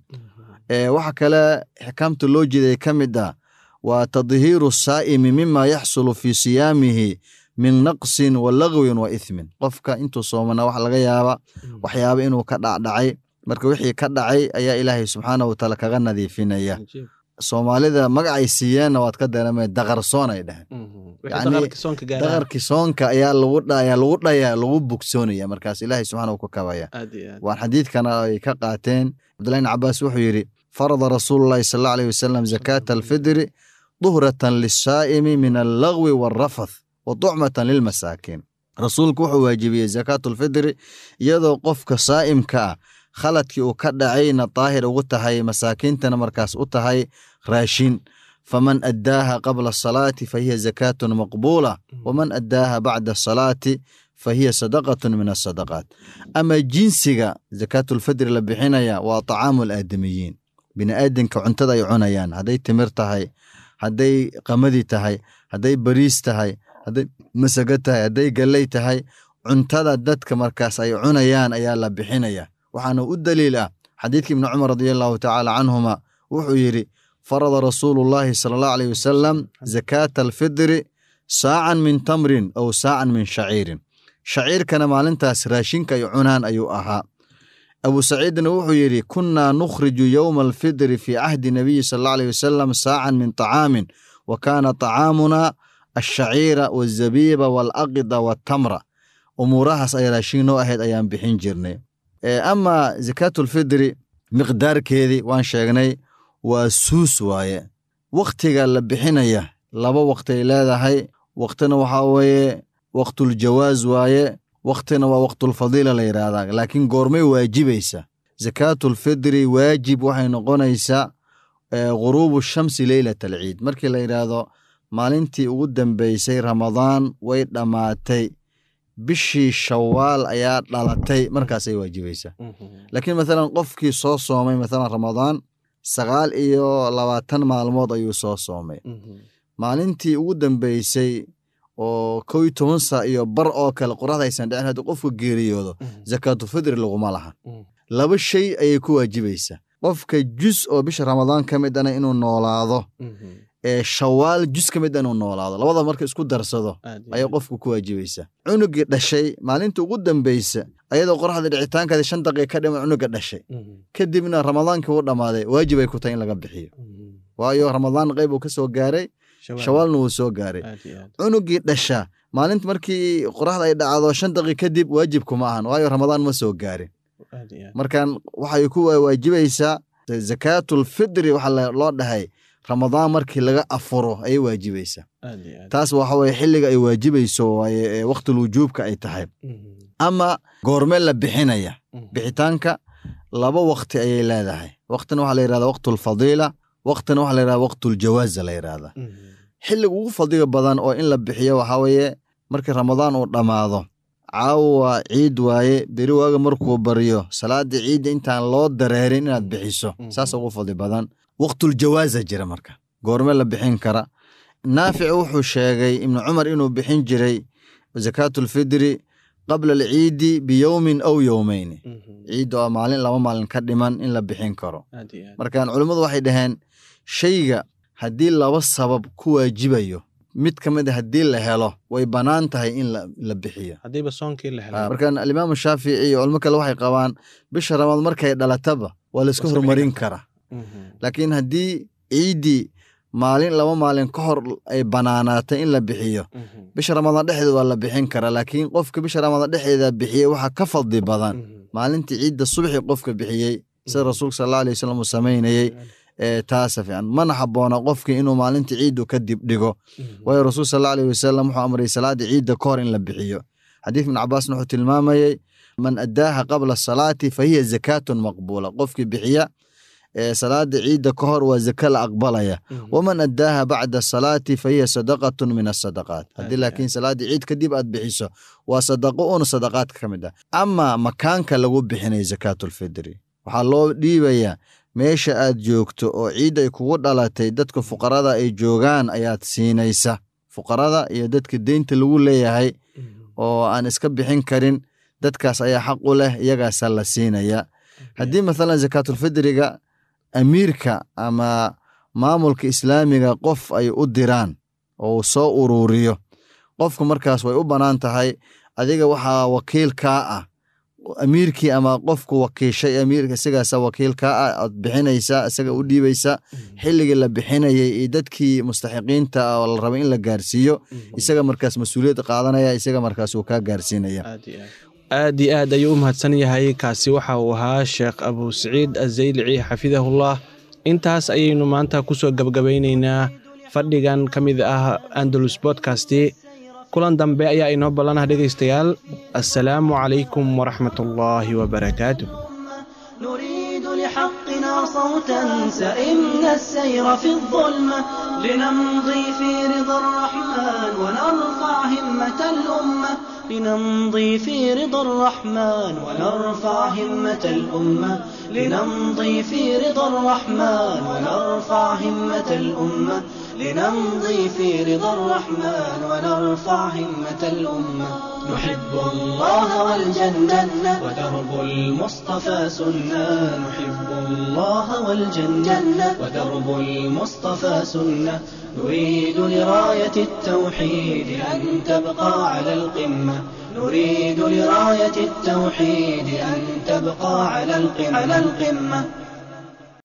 waxa kale xikaamta loo jiday ka mid ah waa tadhiiru saa'imi mima yaxsulu fii siyaamihi min naqsin wa lagwin wa ithmin qofka intuu soomana wax laga yaaba waxyaaba inuu ka dhacdhacay marka wixii ka dhacay ayaa ilaahay subxaana wataala kaga nadiifinaya soomaalida magacay siiyeenna waad ka dareemay daqarsoon ay dheheen daqarkii soonka ayaa lagu ayaa lagu dhaya lagu bogsoonaya markaas ilaahay subxaana ka kabaya waan xadiidkana ay ka qaateen cabdullahi bn cabaas wuxuu yidhi farada rasuulullahi sal allahu aleyh wasalam zakaata alfidri duhratan lisaa'imi min allagwi waalrafath wa tucmatan lilmasaakiin rasuulku wuxuu waajibiyey zakaatulfidri iyadoo qofka saa'imka ah khaladkii uu ka dhacayna daahir ugu tahay masaakiintana markaas u tahay raashin faman addaaha qabla asalaati fa hiya zakaatun maqbuula waman addaaha bacda asalaati fa hiya sadaqatun min asadaqaat ama jinsiga zakaatulfidri la bixinaya waa tacaamu alaadamiyiin bini'aadanka cuntada ay cunayaan hadday timir tahay hadday qamadi tahay hadday bariis tahay hadday masago tahay hadday galley tahay cuntada dadka markaas ay cunayaan ayaa la bixinaya waxaana u daliil ah xadiidkii ibni cumar radia allahu tacaala canhuma wuxuu yidhi farada rasuulu llaahi sala allahu aleyh wasalam zakaata alfidri saacan min tamrin aw saacan min shaciirin shaciirkana maalintaas raashinka ay cunaan ayuu ahaa abu saciidna wuxuu yidhi kunnaa nukhriju yowma alfidri fii cahdi nabiyi sala allahu aleyh wasalam saacan min طacaamin wa kaana طacaamuna alshaciira wazabiiba waalaqida waatamra umuurahaas ay raashin noo ahayd ayaan bixin jirnay ama zakaatulfidri miqdaarkeedii waan sheegnay waa suus waaye wakhtiga la bixinaya laba wakhti ay leedahay wakhtina waxaa weeye waktuljawaaz waaye wakhtina waa waktulfadiila la yidhaahdaa laakiin goormay waajibaysa zakaatulfidri waajib waxay noqonaysaa ghuruubu shamsi leylat alciid markii la yidhaahdo maalintii ugu dambeysay ramadaan way dhammaatay bishii shawaal ayaa dhalatay markaasay waajibaysaa laakiin mathalan qofkii soo soomay mathalan ramadaan sagaal iyo labaatan maalmood ayuu soo soomay maalintii ugu dambeysay oo kow iyo toban saa iyo bar oo kale qoraxda aysan dhicin haddii qofku geeriyoodo zakaatulfidri laguma laha laba shay ayay ku waajibaysaa qofka jus oo bisha ramadaan ka mid ana inuu noolaado ee shawaal jus ka mid a inuu noolaado labada marka isku darsado ayay qofku ku waajibaysaa cunugii dhashay maalinta ugu dambeysa ayadoo qoraxda dhicitaankeeda shan daqiiqa ka dhiman cunuga dhashay kadibna ramadaankii u dhammaaday waajib ay ku tahay in laga bixiyo waayo ramadaan qayb uu ka soo gaaray shawaalna wuu soo gaaray cunugii dhasha maalinta markii qoraxda ay dhacdo shan daqiiq kadib waajib kuma ahan waayo ramadaan ma soo gaarin markan waxay ku waajibaysaa zakaatulfidri waxa loo dhahay ramadaan markii laga afuro ayay waajibaysaa taas waxa weye xilliga ay waajibayso waaye waqtil wujuubka ay tahay ama goormee la bixinaya bixitaanka laba waqti ayay leedahay waqtina waxa la yirahda waqtulfadiila waqtina waxa la yirahda waqtuljawaaza la yirahda xilliga ugu fadliga badan oo in la bixiyo waxaa weeye markii ramadaan uu dhammaado caawa ciid waaye beri waaga markuu baryo salaada ciidda intaan loo dareerin inaad bixiso saas ugu fadli badan waqtuljawaaza jira marka goorme la bixin kara naafic wuxuu sheegay ibnu cumar inuu bixin jiray zakaatulfidri qabla alciidi biyowmin aw yowmeyni ciidda oo maalin laba maalin ka dhiman in la bixin karo markaan culimmadu waxay dhaheen shayga haddii laba sabab ku waajibayo mid ka mid a haddii la helo way bannaan tahay in la bixiyo markaan alimaamu shaafici iyo culimo kale waxay qabaan bisha ramadaan markay dhalataba waa layska horumarin karaa laakiin haddii ciiddii maalin laba maalin ka hor ay banaanaatay in la bixiyo bisha ramadaan dhexdeeda waa la bixin karaa laakiin qofka bisha ramadaan dhexdeeda bixiyey waxaa ka fadli badan maalintii ciidda subxi qofka bixiyey sida rasuulka sal alla alay wasalam uu samaynayey taasa fiican mana habboona qofkii inuu maalintii ciiddu ka dib dhigo waayo rasuul sal alla aleyh wasalam wuxuu amray salaada ciidda ka hor in la bixiyo xadiis ibn cabaasna wuxuu tilmaamayey man addaaha qabla asalaati fa hiya zakaatun maqbuula qofkii bixiya salaada ciidda ka hor waa zaka la aqbalaya waman addaaha bacda asalaati fa hiya sadaqatun min asadaqaat haddii laakiin salaadii ciid kadib aad bixiso waa sadaqo un sadaqaadka ka mid ah ama makaanka lagu bixinay zakaatulfidri waxaa loo dhiibayaa meesha aad joogto oo ciid ay kugu dhalatay dadka fuqarada ay joogaan ayaad siinaysa fuqarada iyo dadka deynta lagu leeyahay oo aan iska bixin karin dadkaas ayaa xaq u leh iyagaasaa la siinaya haddii mathalan zakaatulfidriga amiirka ama maamulka islaamiga qof ay u diraan oo uu soo uruuriyo qofku markaas way u bannaan tahay adiga waxaa wakiil kaa ah amiirkii ama qofku wakiishay amiirka isagaasa wakiil kaa ah aad bixinaysaa isaga u dhiibaysa xilligii la bixinayay iyo dadkii mustaxiqiinta oo la raba in la gaarsiiyo isaga markaas mas-uuliyad qaadanaya isaga markaas uu kaa gaarsiinaya aad iyo aad ayuu u mahadsan yahay kaasi waxa uu ahaa sheekh abu saciid azaylici xafidahullah intaas ayaynu maanta kusoo gebgabaynaynaa fadhigan ka mid ah andalus bodkasti kulan dambe ayaa inoo ballanah dhegaystayaal assalaamu calaykum waraxmat ullaahi wabarakaatu نريد لحقنا صوتا سئمنا السير في الظلمة لنمضي في رضا الرحمن ونرفع همة الأمة لنمضي في رضا الرحمن ونرفع همة الأمة لنمضي في رضا الرحمن ونرفع همة الأمة لنمضي في رضا الرحمن ونرفع همة الأمة نحب الله والجنة ودرب المصطفى سنة نحب الله والجنة ودرب المصطفى سنة نريد لراية التوحيد أن تبقى على القمة نريد لراية التوحيد أن تبقى على القمة, على القمة